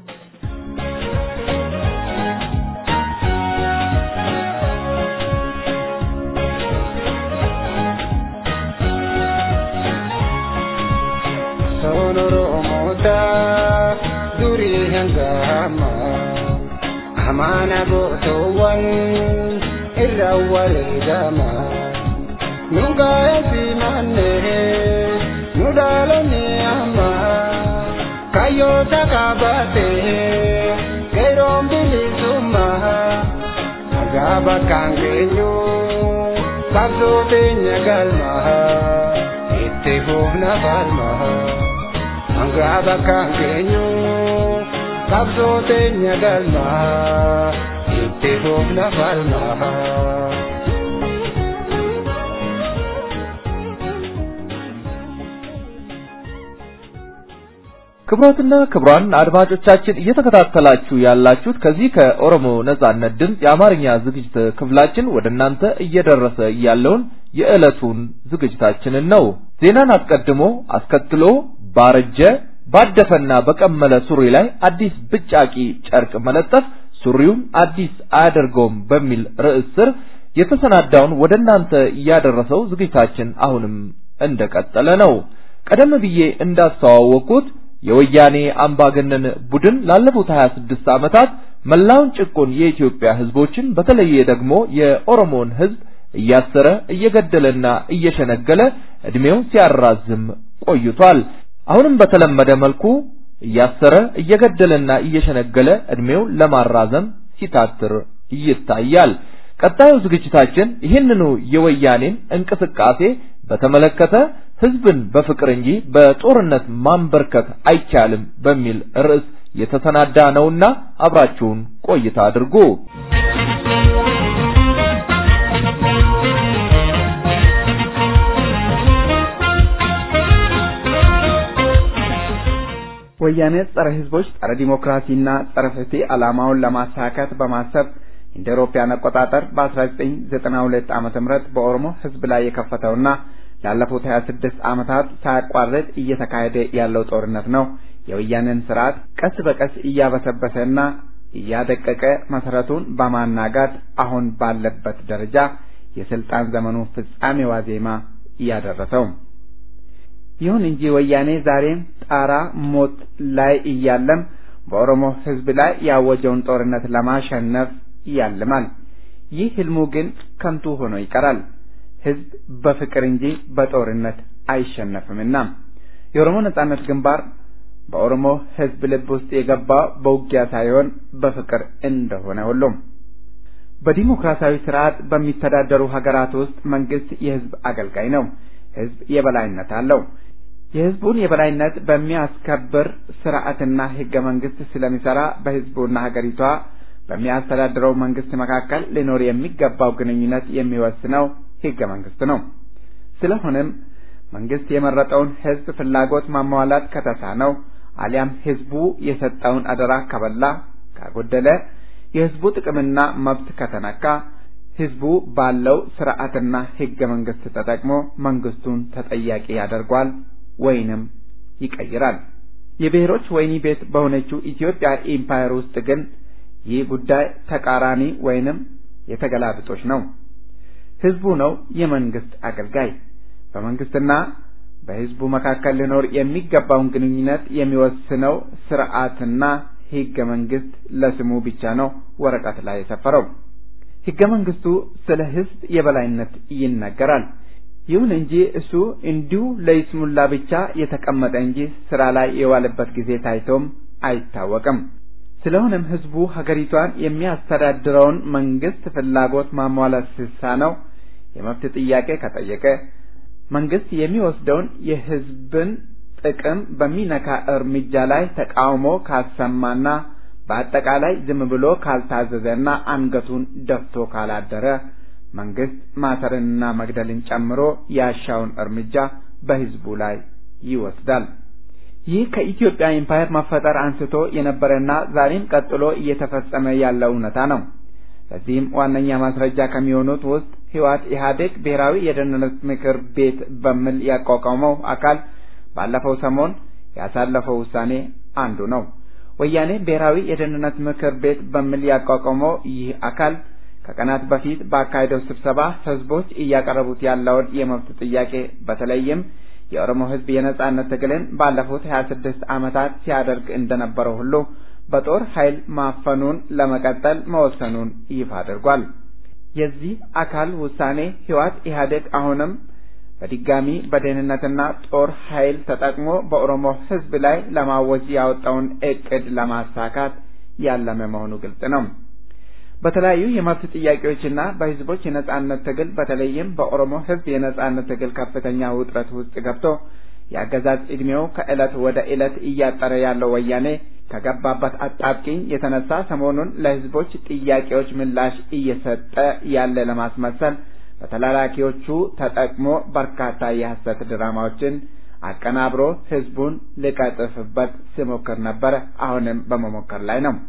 Amana gootoowwan irra wareegama nu gaa'eefi mannee nu dhaalonni amma kayyoota qabatee qeeroon bilisummaa nagaa bakkaan geenyu qabsoo teenya galma itti fuufna falma nagaa bakkaan geenyu. qabsoo teenya galma itti fuufna falma. ክቡራትና ክቡራን አድማጮቻችን እየተከታተላችሁ ያላችሁት ከዚህ ከኦሮሞ ነጻነት ድምፅ የአማርኛ ዝግጅት ክፍላችን ወደ እናንተ እየደረሰ ያለውን የዕለቱን ዝግጅታችንን ነው። ዜናን አስቀድሞ አስከትሎ ባረጀ ባደፈና በቀመለ ሱሪ ላይ አዲስ ብጫቂ ጨርቅ መለጠፍ ሱሪውን አዲስ አያደርገውም በሚል ርዕስ ስር የተሰናዳውን ወደ እናንተ እያደረሰው ዝግጅታችን አሁንም እንደቀጠለ ነው። ቀደም ብዬ እንዳስተዋወቅኩት የወያኔ አምባገነን ቡድን ላለፉት 26 ዓመታት መላውን ጭቁን የኢትዮጵያ ህዝቦችን በተለየ ደግሞ የኦሮሞን ህዝብ እያሰረ እየገደለና እየሸነገለ እድሜውን ሲያራዝም ቆይቷል። አሁንም በተለመደ መልኩ እያሰረ እየገደለና እየሸነገለ እድሜውን ለማራዘም ሲታትር ይታያል። ቀጣዩ ዝግጅታችን ይህንኑ የወያኔን እንቅስቃሴ በተመለከተ ህዝብን በፍቅር እንጂ በጦርነት ማንበርከክ አይቻልም በሚል ርዕስ የተሰናዳ ነውና አብራችሁን ቆይታ አድርጉ። ወያኔ ጸረ ህዝቦች፣ ጸረ ዲሞክራሲና ጸረ ፍትህ ዓላማውን ለማሳካት በማሰብ እንደ አውሮፓውያን አቆጣጠር በ1992 ዓመተ ምህረት በኦሮሞ ህዝብ ላይ የከፈተውና ላለፉት 26 ዓመታት ሳያቋርጥ እየተካሄደ ያለው ጦርነት ነው የወያኔን ስርዓት ቀስ በቀስ እያበሰበሰና እያደቀቀ መሰረቱን በማናጋት አሁን ባለበት ደረጃ የስልጣን ዘመኑ ፍጻሜ ዋዜማ እያደረሰው። ይሁን እንጂ ወያኔ ዛሬም ጣራ ሞት ላይ እያለም በኦሮሞ ህዝብ ላይ ያወጀውን ጦርነት ለማሸነፍ ያልማል። ይህ ህልሙ ግን ከንቱ ሆኖ ይቀራል። ህዝብ በፍቅር እንጂ በጦርነት አይሸነፍምና የኦሮሞ ነጻነት ግንባር በኦሮሞ ሕዝብ ልብ ውስጥ የገባው በውጊያ ሳይሆን በፍቅር እንደሆነ ሁሉም በዲሞክራሲያዊ ስርዓት በሚተዳደሩ ሀገራት ውስጥ መንግስት የህዝብ አገልጋይ ነው። ህዝብ የበላይነት አለው። የህዝቡን የበላይነት በሚያስከብር ስርዓትና ህገ መንግስት ስለሚሰራ በህዝቡና ሀገሪቷ በሚያስተዳድረው መንግስት መካከል ሊኖር የሚገባው ግንኙነት የሚወስነው ህገ መንግስት ነው። ስለሆነም መንግስት የመረጠውን ህዝብ ፍላጎት ማሟላት ከተሳነው አሊያም ህዝቡ የሰጠውን አደራ ከበላ ካጎደለ የህዝቡ ጥቅምና መብት ከተነካ ህዝቡ ባለው ስርዓትና ህገ መንግስት ተጠቅሞ መንግስቱን ተጠያቂ ያደርጓል ወይንም ይቀይራል። የብሔሮች ወህኒ ቤት በሆነችው ኢትዮጵያ ኢምፓየር ውስጥ ግን ይህ ጉዳይ ተቃራኒ ወይንም የተገላብጦች ነው። ህዝቡ ነው የመንግስት አገልጋይ። በመንግስትና በህዝቡ መካከል ሊኖር የሚገባውን ግንኙነት የሚወስነው ስርዓትና ህገ መንግስት ለስሙ ብቻ ነው ወረቀት ላይ የሰፈረው። ህገ መንግስቱ ስለ ህዝብ የበላይነት ይናገራል። ይሁን እንጂ እሱ እንዲሁ ለይስሙላ ብቻ የተቀመጠ እንጂ ስራ ላይ የዋለበት ጊዜ ታይቶም አይታወቅም። ስለሆነም ህዝቡ ሀገሪቷን የሚያስተዳድረውን መንግስት ፍላጎት ማሟላት ሲሳነው የመብት ጥያቄ ከጠየቀ መንግስት የሚወስደውን የህዝብን ጥቅም በሚነካ እርምጃ ላይ ተቃውሞ ካሰማና በአጠቃላይ ዝም ብሎ ካልታዘዘና አንገቱን ደፍቶ ካላደረ መንግስት ማሰርንና መግደልን ጨምሮ ያሻውን እርምጃ በህዝቡ ላይ ይወስዳል። ይህ ከኢትዮጵያ ኢምፓየር መፈጠር አንስቶ የነበረና ዛሬም ቀጥሎ እየተፈጸመ ያለ እውነታ ነው። ለዚህም ዋነኛ ማስረጃ ከሚሆኑት ውስጥ ህወሓት ኢህአዴግ ብሔራዊ የደህንነት ምክር ቤት በሚል ያቋቋመው አካል ባለፈው ሰሞን ያሳለፈው ውሳኔ አንዱ ነው። ወያኔ ብሔራዊ የደህንነት ምክር ቤት በሚል ያቋቋመው ይህ አካል ከቀናት በፊት ባካሄደው ስብሰባ ህዝቦች እያቀረቡት ያለውን የመብት ጥያቄ በተለይም የኦሮሞ ህዝብ የነጻነት ትግልን ባለፉት ሀያ ስድስት ዓመታት ሲያደርግ እንደነበረው ሁሉ በጦር ኃይል ማፈኑን ለመቀጠል መወሰኑን ይፋ አድርጓል። የዚህ አካል ውሳኔ ህወሓት ኢህአዴግ አሁንም በድጋሚ በደህንነትና ጦር ኃይል ተጠቅሞ በኦሮሞ ህዝብ ላይ ለማወጅ ያወጣውን እቅድ ለማሳካት ያለመ መሆኑ ግልጽ ነው። በተለያዩ የመብት ጥያቄዎችና በህዝቦች የነጻነት ትግል በተለይም በኦሮሞ ህዝብ የነጻነት ትግል ከፍተኛ ውጥረት ውስጥ ገብቶ የአገዛዝ ዕድሜው ከዕለት ወደ ዕለት እያጠረ ያለው ወያኔ ከገባበት አጣብቂኝ የተነሳ ሰሞኑን ለህዝቦች ጥያቄዎች ምላሽ እየሰጠ ያለ ለማስመሰል በተላላኪዎቹ ተጠቅሞ በርካታ የሐሰት ድራማዎችን አቀናብሮ ህዝቡን ሊቀጥፍበት ሲሞክር ነበር። አሁንም በመሞከር ላይ ነው።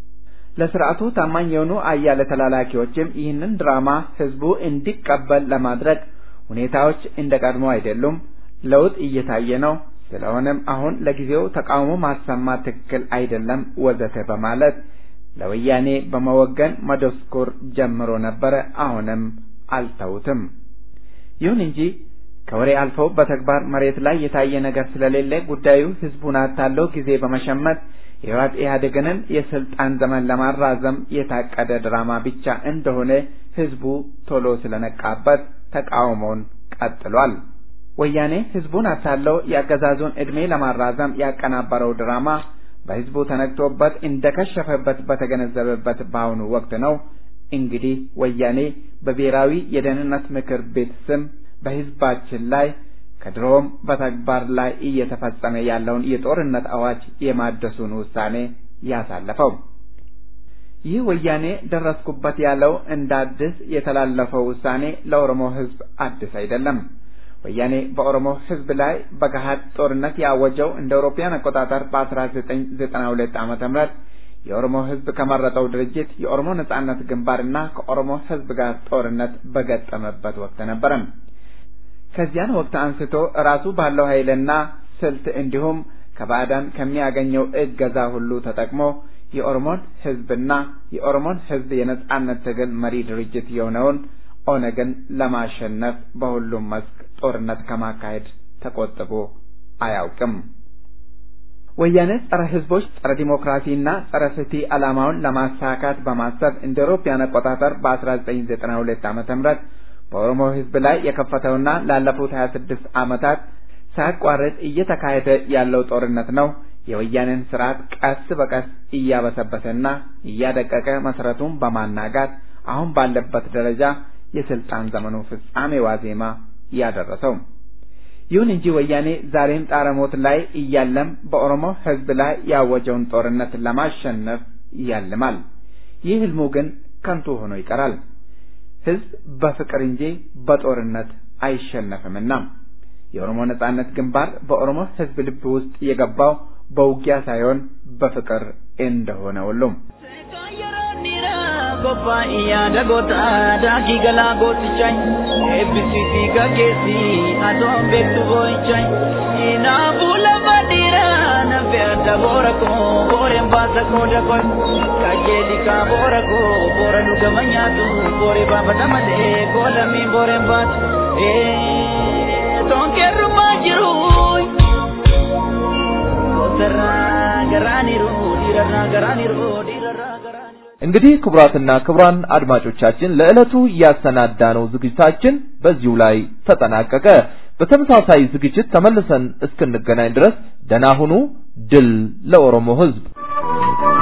ለስርዓቱ ታማኝ የሆኑ አያሌ ተላላኪዎችም ይህንን ድራማ ህዝቡ እንዲቀበል ለማድረግ ሁኔታዎች እንደ ቀድሞ አይደሉም፣ ለውጥ እየታየ ነው። ስለሆነም አሁን ለጊዜው ተቃውሞ ማሰማት ትክክል አይደለም ወዘተ በማለት ለወያኔ በመወገን መደስኮር ጀምሮ ነበረ። አሁንም አልተውትም። ይሁን እንጂ ከወሬ አልፈው በተግባር መሬት ላይ የታየ ነገር ስለሌለ ጉዳዩ ህዝቡን አታለው ጊዜ በመሸመት የህወሓት ኢህአዴግንን የስልጣን ዘመን ለማራዘም የታቀደ ድራማ ብቻ እንደሆነ ህዝቡ ቶሎ ስለነቃበት ተቃውሞውን ቀጥሏል። ወያኔ ህዝቡን አታለው የአገዛዙን ዕድሜ ለማራዘም ያቀናበረው ድራማ በህዝቡ ተነቅቶበት እንደከሸፈበት በተገነዘበበት በአሁኑ ወቅት ነው እንግዲህ ወያኔ በብሔራዊ የደህንነት ምክር ቤት ስም በህዝባችን ላይ ከድሮም በተግባር ላይ እየተፈጸመ ያለውን የጦርነት አዋጅ የማደሱን ውሳኔ ያሳለፈው። ይህ ወያኔ ደረስኩበት ያለው እንደ አዲስ የተላለፈው ውሳኔ ለኦሮሞ ህዝብ አዲስ አይደለም። ወያኔ በኦሮሞ ህዝብ ላይ በገሃድ ጦርነት ያወጀው እንደ አውሮፓውያን አቆጣጠር በ1992 ዓመተ ምህረት የኦሮሞ ህዝብ ከመረጠው ድርጅት የኦሮሞ ነጻነት ግንባርና ከኦሮሞ ህዝብ ጋር ጦርነት በገጠመበት ወቅት ነበረ። ከዚያን ወቅት አንስቶ ራሱ ባለው ኃይልና ስልት እንዲሁም ከባዕዳን ከሚያገኘው እገዛ ሁሉ ተጠቅሞ የኦሮሞን ህዝብና የኦሮሞን ህዝብ የነጻነት ትግል መሪ ድርጅት የሆነውን ኦነግን ለማሸነፍ በሁሉም መስክ ጦርነት ከማካሄድ ተቆጥቦ አያውቅም። ወያኔ ጸረ ህዝቦች፣ ጸረ ዲሞክራሲና ጸረ ፍትህ ዓላማውን ለማሳካት በማሰብ እንደ አውሮፓውያን አቆጣጠር በ1992 ዓመተ ምህረት በኦሮሞ ህዝብ ላይ የከፈተውና ላለፉት 26 ዓመታት ሳያቋርጥ እየተካሄደ ያለው ጦርነት ነው የወያኔን ስርዓት ቀስ በቀስ እያበሰበሰና እያደቀቀ መሰረቱን በማናጋት አሁን ባለበት ደረጃ የስልጣን ዘመኑ ፍጻሜ ዋዜማ ያደረሰው። ይሁን እንጂ ወያኔ ዛሬም ጣረሞት ላይ እያለም በኦሮሞ ሕዝብ ላይ ያወጀውን ጦርነት ለማሸነፍ ያልማል። ይህ ህልሙ ግን ከንቱ ሆኖ ይቀራል። ሕዝብ በፍቅር እንጂ በጦርነት አይሸነፍምና የኦሮሞ ነጻነት ግንባር በኦሮሞ ሕዝብ ልብ ውስጥ የገባው በውጊያ ሳይሆን በፍቅር እንደሆነ ሁሉም Kophaa'iyyaa dagoota daakii galaa gootichaan eebbisiitii gaggeessi adoon beektu boo'ichaan inaafuu lafa dhiiraa nafe adda boora koo booreen baasa qooda koo kajeeli kaa boora koo boora dhugama nyaatu booree baafata malee koolamii booreen baatu toonkeerrumaa jiru goosarraa garaaniru dhiirarraa garaaniru dhiirarraa garaaniru. እንግዲህ ክቡራትና ክቡራን አድማጮቻችን ለዕለቱ ያሰናዳነው ዝግጅታችን በዚሁ ላይ ተጠናቀቀ። በተመሳሳይ ዝግጅት ተመልሰን እስክንገናኝ ድረስ ደህና ሁኑ። ድል ለኦሮሞ ሕዝብ!